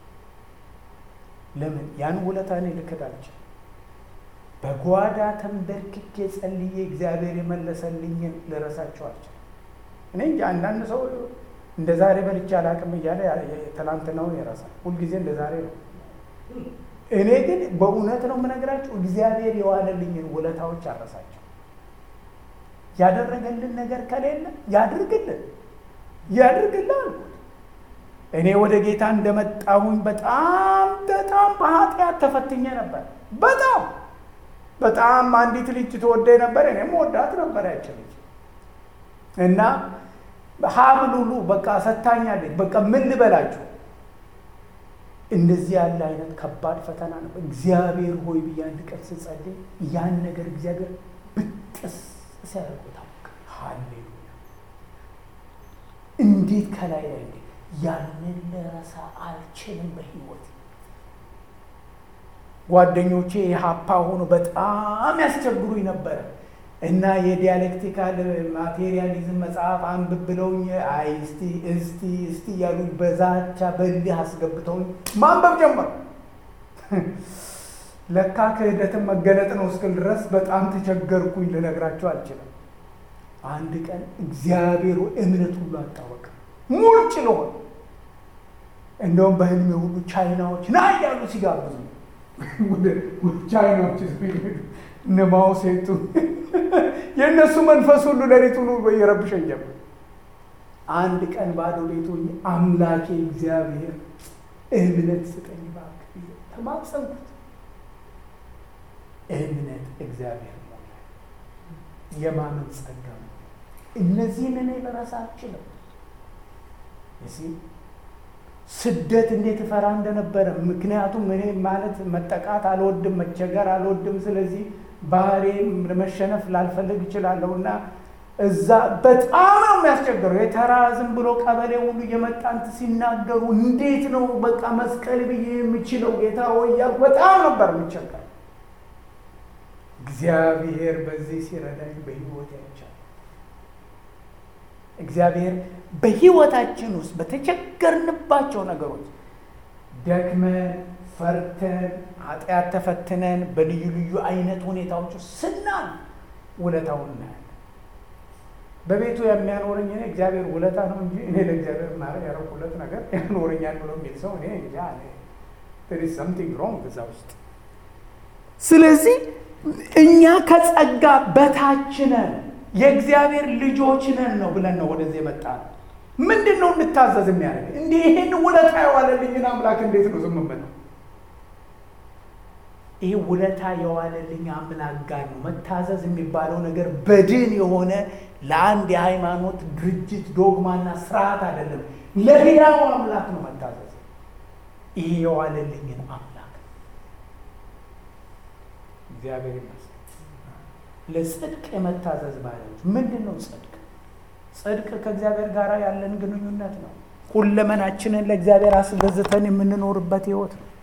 ለምን ያን ውለታ እኔ ልክድ አልችልም። በጓዳ ተንበርክኬ ጸልዬ እግዚአብሔር የመለሰልኝን ልረሳቸው አልችልም። እኔ እንጂ አንዳንድ ሰው እንደ ዛሬ በልቼ አላቅም እያለ ትናንትናውን ይረሳል። ሁልጊዜ እንደ ዛሬ ነው። እኔ ግን በእውነት ነው የምነግራቸው እግዚአብሔር የዋለልኝን ውለታዎች አረሳቸው። ያደረገልን ነገር ከሌለ ያድርግልን ያድርግልን አልኩት። እኔ ወደ ጌታ እንደመጣሁኝ በጣም በጣም በኃጢአት ተፈትኜ ነበር። በጣም በጣም አንዲት ልጅ ተወደኝ ነበር። እኔም ወዳት ነበር ያች ልጅ እና ሀብል ሁሉ በቃ ሰታኛለች። በቃ ምን ልበላችሁ፣ እንደዚህ ያለ አይነት ከባድ ፈተና ነበር። እግዚአብሔር ሆይ ብዬ አንድ ቀን ስጸልይ ያን ነገር እግዚአብሔር ብጥስ ሲያደርጉታል። ሃሌሉያ! እንዴት ከላይ ላይ እንዴ ያንን ልረሳ አልችልም በህይወት ጓደኞቼ የሀፓ ሆኖ በጣም ያስቸግሩኝ ነበረ እና የዲያሌክቲካል ማቴሪያሊዝም መጽሐፍ አንብብ ብለውኝ አይ እስቲ እስቲ እስቲ እያሉ በዛቻ በልህ አስገብተውኝ ማንበብ ጀመር። ለካ ክህደትን መገለጥ ነው እስክል ድረስ በጣም ተቸገርኩኝ። ልነግራቸው አልችልም። አንድ ቀን እግዚአብሔር እምነት ሁሉ አጣወቅ ሙልጭ ለሆን እንደውም በህልሜ ሁሉ ቻይናዎች ና እያሉ ሲጋብዙ ቻይናዎች እነ ማኦ ሴቱ የእነሱ መንፈስ ሁሉ ሌሊት ሁሉ እየረብሸኝ ጀመር። አንድ ቀን ባዶ ቤቱ አምላኬ እግዚአብሔር እምነት ስጠኝ እባክህ ተማጸንኩት። እምነት እግዚአብሔር ሞላ የማመን ጸጋ ነው። እነዚህን እኔ ልረሳ አልችልም። ስደት እንዴት እፈራ እንደነበረ ምክንያቱም እኔ ማለት መጠቃት አልወድም፣ መቸገር አልወድም። ስለዚህ ባህሬ መሸነፍ ላልፈልግ እችላለሁ እና እዛ በጣም ነው የሚያስቸግረው። የተራ ዝም ብሎ ቀበሌ ሁሉ እየመጣንት ሲናገሩ እንዴት ነው በቃ መስቀል ብዬ የምችለው ጌታ ወይ እያልኩ በጣም ነበር የምቸገር። እግዚአብሔር በዚህ ሲረዳኝ በህይወት ያቻል። እግዚአብሔር በህይወታችን ውስጥ በተቸገርንባቸው ነገሮች ደክመን ፈርተን ኃጢአት ተፈትነን በልዩ ልዩ አይነት ሁኔታዎች ውስጥ ስናል ውለታውን እናያለን። በቤቱ የሚያኖረኝ እኔ እግዚአብሔር ውለታ ነው እንጂ እኔ ለእግዚአብሔር ማድረግ ያደረኩለት ነገር ያኖረኛል ብሎ የሚል ሰው እኔ እንጃ ሰምቲንግ ሮንግ እዛ ውስጥ። ስለዚህ እኛ ከጸጋ በታች ነን፣ የእግዚአብሔር ልጆች ነን ነው ብለን ነው ወደዚህ የመጣ ነው። ምንድን ነው እንታዘዝ የሚያደርግ እንዲህ ይህን ውለታ የዋለልኝን አምላክ እንዴት ነው ዝም የምለው? ይህ ውለታ የዋለልኝ አምላክ ጋር ነው መታዘዝ የሚባለው ነገር በድን የሆነ ለአንድ የሃይማኖት ድርጅት ዶግማና ስርዓት አይደለም። ለሌላው አምላክ ነው መታዘዝ። ይህ የዋለልኝን አምላክ እግዚአብሔር ይመስገን። ለጽድቅ የመታዘዝ ባሪያዎች ምንድን ነው ጽድቅ? ጽድቅ ከእግዚአብሔር ጋር ያለን ግንኙነት ነው። ሁለመናችንን ለእግዚአብሔር አስገዝተን የምንኖርበት ህይወት ነው።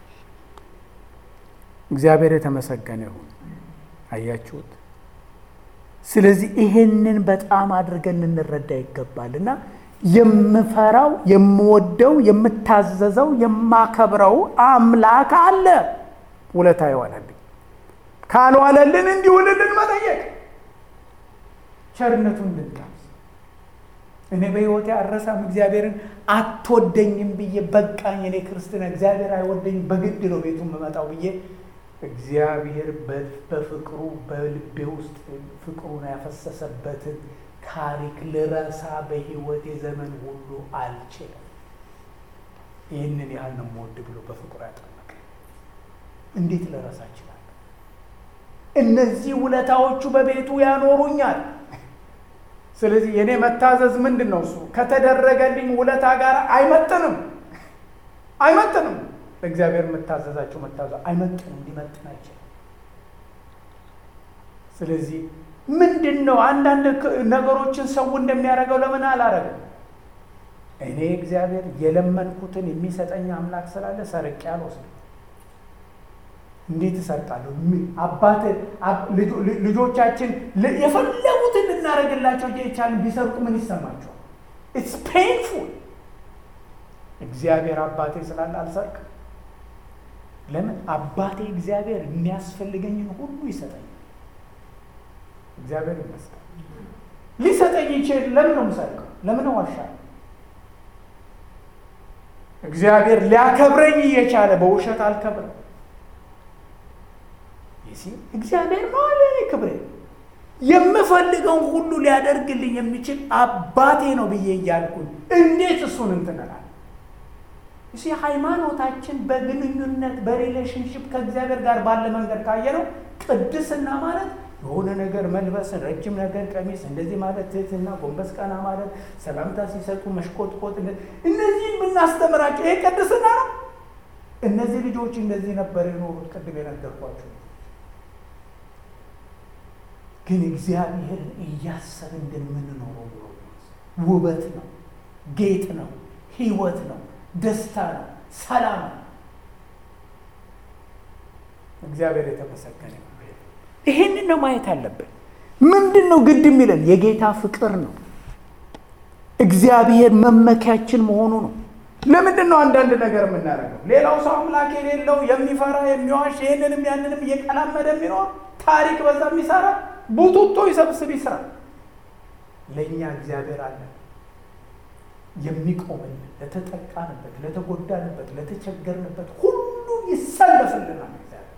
እግዚአብሔር የተመሰገነ ይሁን። አያችሁት? ስለዚህ ይሄንን በጣም አድርገን ልንረዳ ይገባል እና የምፈራው የምወደው የምታዘዘው የማከብረው አምላክ አለ። ውለታ ይዋለልኝ ካልዋለልን እንዲውልልን መጠየቅ ቸርነቱን እንድንታዝ እኔ በሕይወቴ አረሳም እግዚአብሔርን አትወደኝም ብዬ በቃኝ፣ እኔ ክርስትና እግዚአብሔር አይወደኝም በግድ ነው ቤቱ የምመጣው ብዬ እግዚአብሔር በፍቅሩ በልቤ ውስጥ ፍቅሩን ያፈሰሰበትን ታሪክ ልረሳ በሕይወቴ ዘመን ሁሉ አልችልም። ይህንን ያህል ነው የምወድ ብሎ በፍቅሩ ያጠመቀ እንዴት ልረሳ እችላለሁ? እነዚህ ውለታዎቹ በቤቱ ያኖሩኛል። ስለዚህ የእኔ መታዘዝ ምንድን ነው? እሱ ከተደረገልኝ ውለታ ጋር አይመጥንም፣ አይመጥንም። ለእግዚአብሔር የምታዘዛቸው መታዘዝ አይመጥንም፣ ሊመጥን አይችልም። ስለዚህ ምንድን ነው አንዳንድ ነገሮችን ሰው እንደሚያደርገው ለምን አላረግም? እኔ እግዚአብሔር የለመንኩትን የሚሰጠኝ አምላክ ስላለ ሰርቄ አልወስድም። እንዴት እሰርቃለሁ? አባት ልጆቻችን የፈለጉትን ልናደርግላቸው የቻልን ቢሰርቁ ምን ይሰማቸዋል? ኢትስ ፔንፉል። እግዚአብሔር አባቴ ስላለ አልሰርቅም። ለምን? አባቴ እግዚአብሔር የሚያስፈልገኝን ሁሉ ይሰጠኛል። እግዚአብሔር ይመስገን። ሊሰጠኝ ይችል። ለምን ነው የምሰርቀው? ለምን ዋሻለሁ? እግዚአብሔር ሊያከብረኝ እየቻለ በውሸት አልከብረም። እግዚአብሔር ነው አለ እኔ ክብሬ የምፈልገውን ሁሉ ሊያደርግልኝ የሚችል አባቴ ነው ብዬ እያልኩኝ እንዴት እሱን እንትንላል? እሺ ሃይማኖታችን በግንኙነት በሪሌሽንሽፕ ከእግዚአብሔር ጋር ባለ መንገድ ካየ ነው ቅድስና ማለት የሆነ ነገር መልበስን፣ ረጅም ነገር ቀሚስ፣ እንደዚህ ማለት ትህትና፣ ጎንበስ ቀና ማለት፣ ሰላምታ ሲሰጡ መሽቆጥቆጥ፣ እነዚህን ብናስተምራቸው ይሄ ቅድስና ነው። እነዚህ ልጆች እንደዚህ ነበር የኖሩት። ቅድም የነገርኳቸው ግን እግዚአብሔርን እያሰብን እንደምንኖረው ብሎ ውበት ነው፣ ጌጥ ነው፣ ህይወት ነው፣ ደስታ ነው፣ ሰላም ነው። እግዚአብሔር የተመሰገነ ነው። ይሄንን ነው ማየት አለብን። ምንድን ነው ግድ የሚለን? የጌታ ፍቅር ነው። እግዚአብሔር መመኪያችን መሆኑ ነው። ለምንድን ነው አንዳንድ ነገር የምናደርገው? ሌላው ሰው አምላክ የሌለው የሚፈራ የሚዋሽ ይህንንም ያንንም እየቀላመደ የሚኖር ታሪክ በዛ የሚሰራ ቡቱቶ ይሰብስብ ይስራ። ለእኛ እግዚአብሔር አለ የሚቆምልን፣ ለተጠቃንበት፣ ለተጎዳንበት፣ ለተቸገርንበት ሁሉ ይሰለፍልናል።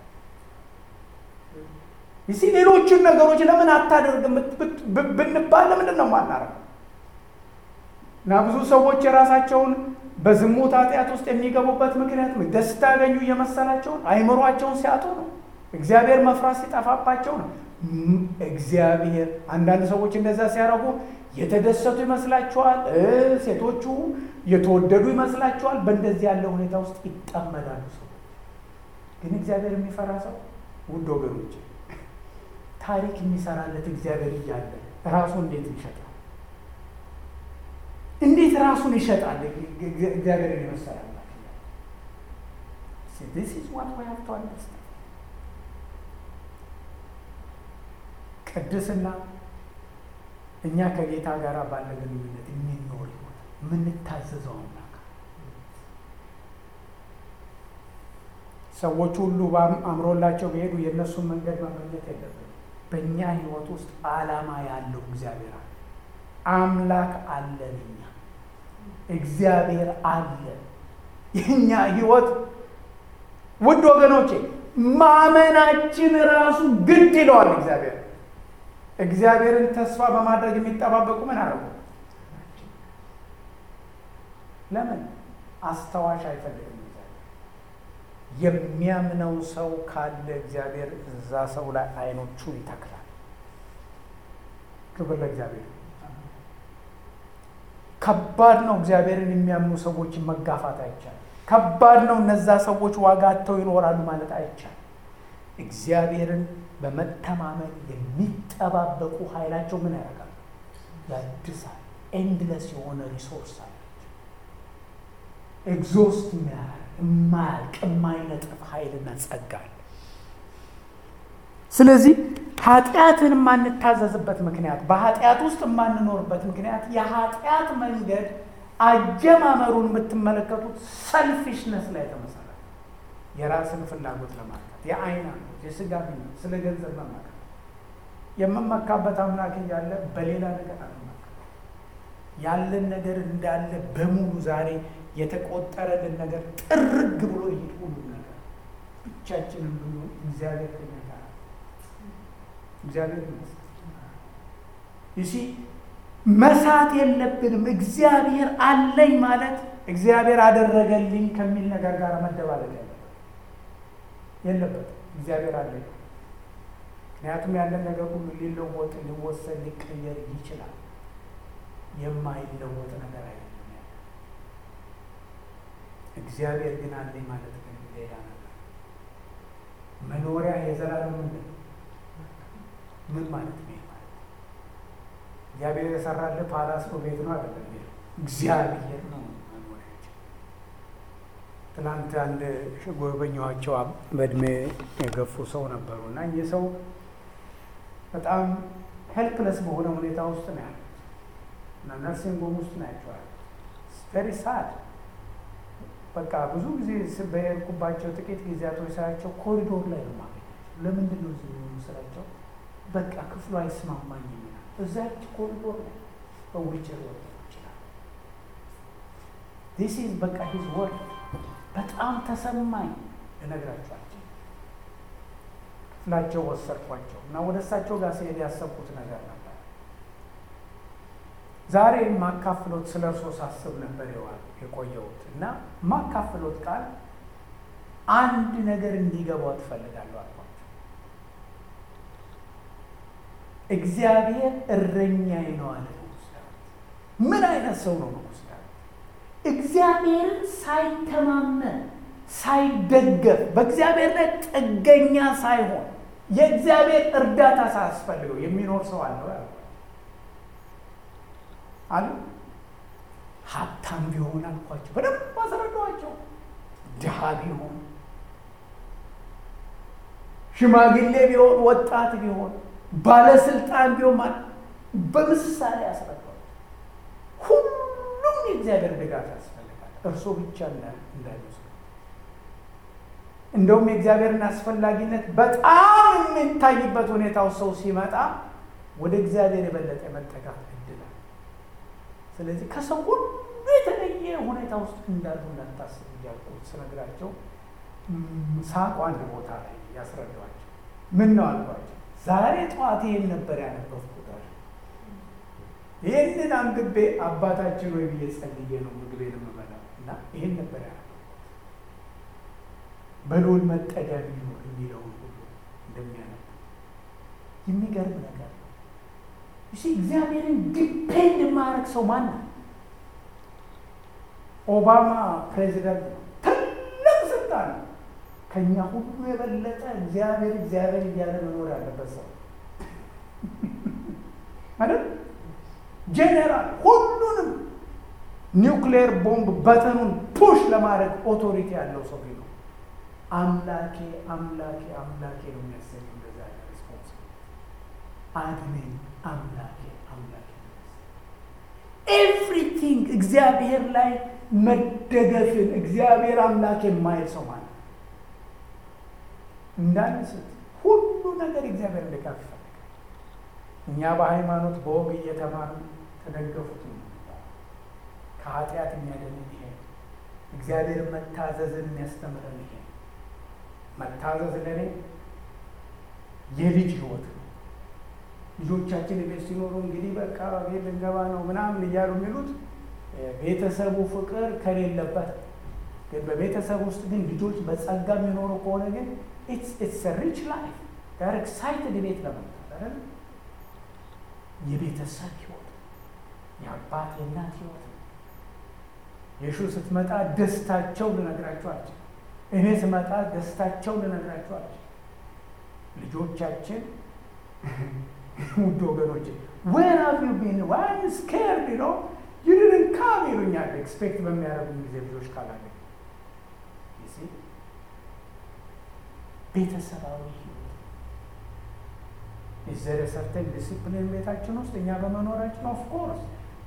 ይሲ ሌሎቹን ነገሮች ለምን አታደርግም ብንባል ለምንድን ነው የማናረገው? እና ብዙ ሰዎች የራሳቸውን በዝሙት ኃጢአት ውስጥ የሚገቡበት ምክንያት ደስታ ያገኙ እየመሰላቸውን አይምሯቸውን ሲያጡ ነው። እግዚአብሔር መፍራት ሲጠፋባቸው ነው። እግዚአብሔር አንዳንድ ሰዎች እንደዛ ሲያደርጉ የተደሰቱ ይመስላቸዋል። ሴቶቹ የተወደዱ ይመስላቸዋል። በእንደዚህ ያለ ሁኔታ ውስጥ ይጠመዳሉ። ሰው ግን እግዚአብሔር የሚፈራ ሰው ውድ ወገኖች ታሪክ የሚሰራለት እግዚአብሔር እያለ ራሱ እንዴት ይሸጣል? እንዴት ራሱን ይሸጣል? እግዚአብሔርን የመሰለ ቅድስና እኛ ከጌታ ጋር ባለ ግንኙነት የሚኖር ይሆን የምንታዘዘው አምላክ ሰዎች ሁሉ አምሮላቸው ቢሄዱ የእነሱን መንገድ መመኘት የለብንም። በእኛ ህይወት ውስጥ ዓላማ ያለው እግዚአብሔር አለ። አምላክ አለን። እኛ እግዚአብሔር አለ። የእኛ ህይወት ውድ ወገኖቼ ማመናችን ራሱ ግድ ይለዋል። እግዚአብሔር እግዚአብሔርን ተስፋ በማድረግ የሚጠባበቁ ምን አረጉ? ለምን አስታዋሽ አይፈልግም? የሚያምነው ሰው ካለ እግዚአብሔር እዛ ሰው ላይ አይኖቹን ይተክላል። ክብር ለእግዚአብሔር። ከባድ ነው። እግዚአብሔርን የሚያምኑ ሰዎችን መጋፋት አይቻልም። ከባድ ነው። እነዛ ሰዎች ዋጋ አጥተው ይኖራሉ ማለት አይቻልም። እግዚአብሔርን በመተማመን የሚጠባበቁ ኃይላቸው ምን ያደርጋል? ያድሳል። ኤንድለስ የሆነ ሪሶርስ አላቸው። ኤግዞስት የሚያደርግ የማያልቅ የማይነጥፍ ኃይልና ጸጋ አለ። ስለዚህ ኃጢአትን የማንታዘዝበት ምክንያት በኃጢአት ውስጥ የማንኖርበት ምክንያት የኃጢአት መንገድ አጀማመሩን የምትመለከቱት ሰልፊሽነስ ላይ የተመሰረተ የራስን ፍላጎት ለማርካት የአይን አምሮት፣ የስጋ ምኞት፣ ስለ ገንዘብ መመካት የምመካበት አምላክ እያለ በሌላ ነገር አልመካ ያለን ነገር እንዳለ በሙሉ ዛሬ የተቆጠረልን ነገር ጥርግ ብሎ ይሄድ ሁሉ ነገር ብቻችንን ብንሆን እግዚአብሔር ከኛ ጋር እግዚአብሔር ይመስገን። ይሲ መሳት የለብንም። እግዚአብሔር አለኝ ማለት እግዚአብሔር አደረገልኝ ከሚል ነገር ጋር መደባለቅ ያለበት የለበትም። እግዚአብሔር አለኝ ምክንያቱም ያለን ነገር ሁሉ ሊለወጥ፣ ሊወሰድ፣ ሊቀየር ይችላል። የማይለወጥ ነገር አይደለም። እግዚአብሔር ግን አለኝ ማለት ግን ሌላ ነገር መኖሪያ የዘላለም ምንድን ነው? ምን ማለት ነው? ማለት እግዚአብሔር የሰራልህ ፓላስ ነው ቤት ነው አይደለም። እግዚአብሔር ነው መኖሪያችን። ትናንት አንድ ጎበኛዋቸው በእድሜ የገፉ ሰው ነበሩ እና እኚህ ሰው በጣም ሄልፕለስ በሆነ ሁኔታ ውስጥ ነው ያሉት እና ነርሲንግ ሆም ውስጥ ናቸዋል። ቨሪ ሳድ በቃ ብዙ ጊዜ በሄድኩባቸው ጥቂት ጊዜያቶች ሳያቸው ኮሪዶር ላይ ነው ማገኛቸው። ለምንድን ነው እዚህ የሚሆኑ ስላቸው በቃ ክፍሉ አይስማማኝም ይላል። እዛች ኮሪዶር ላይ በዊልቸር ወጥ ይችላል። ዲስ ኢዝ በቃ ሂዝ ወርድ በጣም ተሰማኝ። እነግራቸዋለሁ ክፍላቸው ወሰድኳቸው እና ወደ እሳቸው ጋር ሲሄድ ያሰብኩት ነገር ነበር። ዛሬ ማካፍሎት ስለ እርሶ ሳስብ ነበር ይዋል የቆየሁት እና ማካፍሎት ቃል አንድ ነገር እንዲገባው ትፈልጋለሁ አልኳቸው። እግዚአብሔር እረኛዬ ነው አለ ንጉሥ ዳዊት። ምን አይነት ሰው ነው ንጉሥ ዳዊት? እግዚአብሔርን ሳይተማመን ሳይደገፍ በእግዚአብሔር ላይ ጥገኛ ሳይሆን የእግዚአብሔር እርዳታ ሳያስፈልገው የሚኖር ሰው አለው ያልኳቸው አሉ። ሀብታም ቢሆን አልኳቸው፣ በደንብ አስረዳኋቸው። ድሃ ቢሆን፣ ሽማግሌ ቢሆን፣ ወጣት ቢሆን፣ ባለስልጣን ቢሆን በምሳሌ አስረዳኋቸው። ሁሉም የእግዚአብሔር ድጋፍ ያስፈልጋል። እርሶ ብቻ እንዳይመስሉ። እንደውም የእግዚአብሔርን አስፈላጊነት በጣም የሚታይበት ሁኔታው ሰው ሲመጣ ወደ እግዚአብሔር የበለጠ መጠጋት እድላል። ስለዚህ ከሰው ሁሉ የተለየ ሁኔታ ውስጥ እንዳሉ እንዳታስብ እያልኩ ስነግራቸው ሳቁ አንድ ቦታ ላይ ያስረዷቸው። ምን ነው አልኳቸው። ዛሬ ጠዋት ይህን ነበር ያነበብኩት አሉ። ይህንን አንብቤ አባታችን ወይ ብዬ ጸልዬ ነው ምግቤን የምበላው እና ይህን ነበር ያነበብኩት። በልዑል መጠጊያ ቢኖር የሚለውን ሁሉ እንደሚያነብ የሚገርም ነገር ነው። እሺ እግዚአብሔርን ዲፔንድ የማያደርግ ሰው ማን ነው? ኦባማ ፕሬዚደንት ነው። ትልቅ ስልጣን ነው። ከኛ ሁሉ የበለጠ እግዚአብሔር እግዚአብሔር እያለ መኖር ያለበት ሰው አይደል? ጄኔራል ሁሉንም ኒውክሌር ቦምብ በተኑን ፑሽ ለማድረግ ኦቶሪቲ ያለው ሰው ቢኖር አምላኬ አምላኬ አምላኬ ነው የሚያሰኝ እንደዛ ያለ ሪስፖንስ አድነኝ አምላኬ አምላኬ ኤቭሪቲንግ እግዚአብሔር ላይ መደገፍን እግዚአብሔር አምላክ የማይል ሰው ማለት እንዳንስት ሁሉ ነገር እግዚአብሔር ድጋፍ ይፈልጋል። እኛ በሃይማኖት በወግ እየተማርን ተደገፉት ነው። ከኃጢአት የሚያደንን ይሄ እግዚአብሔር መታዘዝን የሚያስተምረን ይሄ መታዘዝ ለእኔ የልጅ ህይወት ነው። ልጆቻችን ቤት ሲኖሩ እንግዲህ በቃ ቤት ልንገባ ነው ምናምን እያሉ የሚሉት ቤተሰቡ ፍቅር ከሌለበት ግን በቤተሰብ ውስጥ ግን ልጆች በጸጋ የሚኖሩ ከሆነ ግን ኢትስ ሪች ላይፍ ጋር ኤክሳይትድ ቤት ለመምጣት አይደል? የቤተሰብ ህይወት የአባት የእናት ህይወት ነው። የሹ ስትመጣ ደስታቸው ልነግራቸው አልችልም። እኔ ስመጣ ደስታቸው ልነግራቸው አልችልም። ልጆቻችን ውድ ወገኖች ዌር ሃቭ ዩ ቢን ዋይ ስኬርድ ዩ ኖ ዩ ዲድንት ካም ይሉኛል። ኤክስፔክት በሚያደርጉን ጊዜ ልጆች ካላገኙ ቤተሰባዊ ህይወት ኢዘር ሰርተን ዲሲፕሊን ቤታችን ውስጥ እኛ በመኖራችን ኦፍ ኮርስ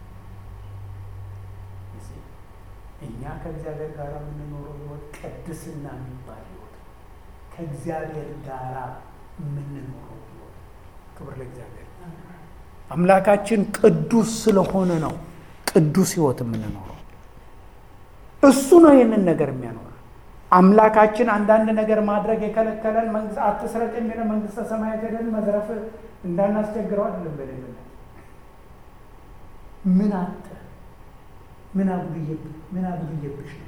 እኛ ከእግዚአብሔር ጋር የምንኖረው ህይወት ቅድስና የሚባል ህይወት ከእግዚአብሔር ጋር የምንኖረው ህይወት። ክብር ለእግዚአብሔር። አምላካችን ቅዱስ ስለሆነ ነው ቅዱስ ህይወት የምንኖረው። እሱ ነው ይህንን ነገር የሚያኖረው። አምላካችን አንዳንድ ነገር ማድረግ የከለከለን መንግስት አትስረቅ የሚለ መንግስተ ሰማያት ሄደን መዝረፍ እንዳናስቸግረው አይደለም። በሌለነት ምን አተ ምን አጉልየብህ ምን አጉልየብሽ ነው።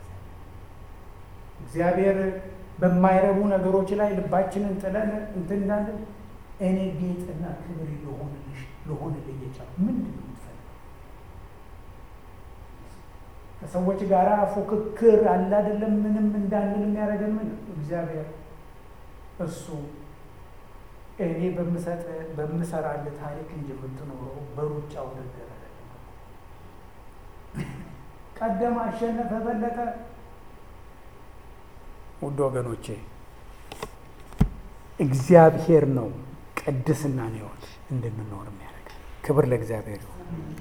እግዚአብሔር በማይረቡ ነገሮች ላይ ልባችንን ጥለን እንትን እንዳለን እኔ ጌጥና ክብር ልሆንልሽ ልሆንልህ የቻልኩ ምንድን ነው የምትፈልገው? ከሰዎች ጋር ፉክክር አለ አይደለም። ምንም እንዳንል የሚያደርገን ምን እግዚአብሔር እሱ እኔ በምሰጥ በምሰራልህ ታሪክ እንጂ የምትኖረው በሩጫ ውድድር አይደለም። ቀደም፣ አሸነፈ፣ በለጠ። ውድ ወገኖቼ እግዚአብሔር ነው ቅድስና ሕይወት እንድንኖር የሚያደርግ። ክብር ለእግዚአብሔር ይሁን።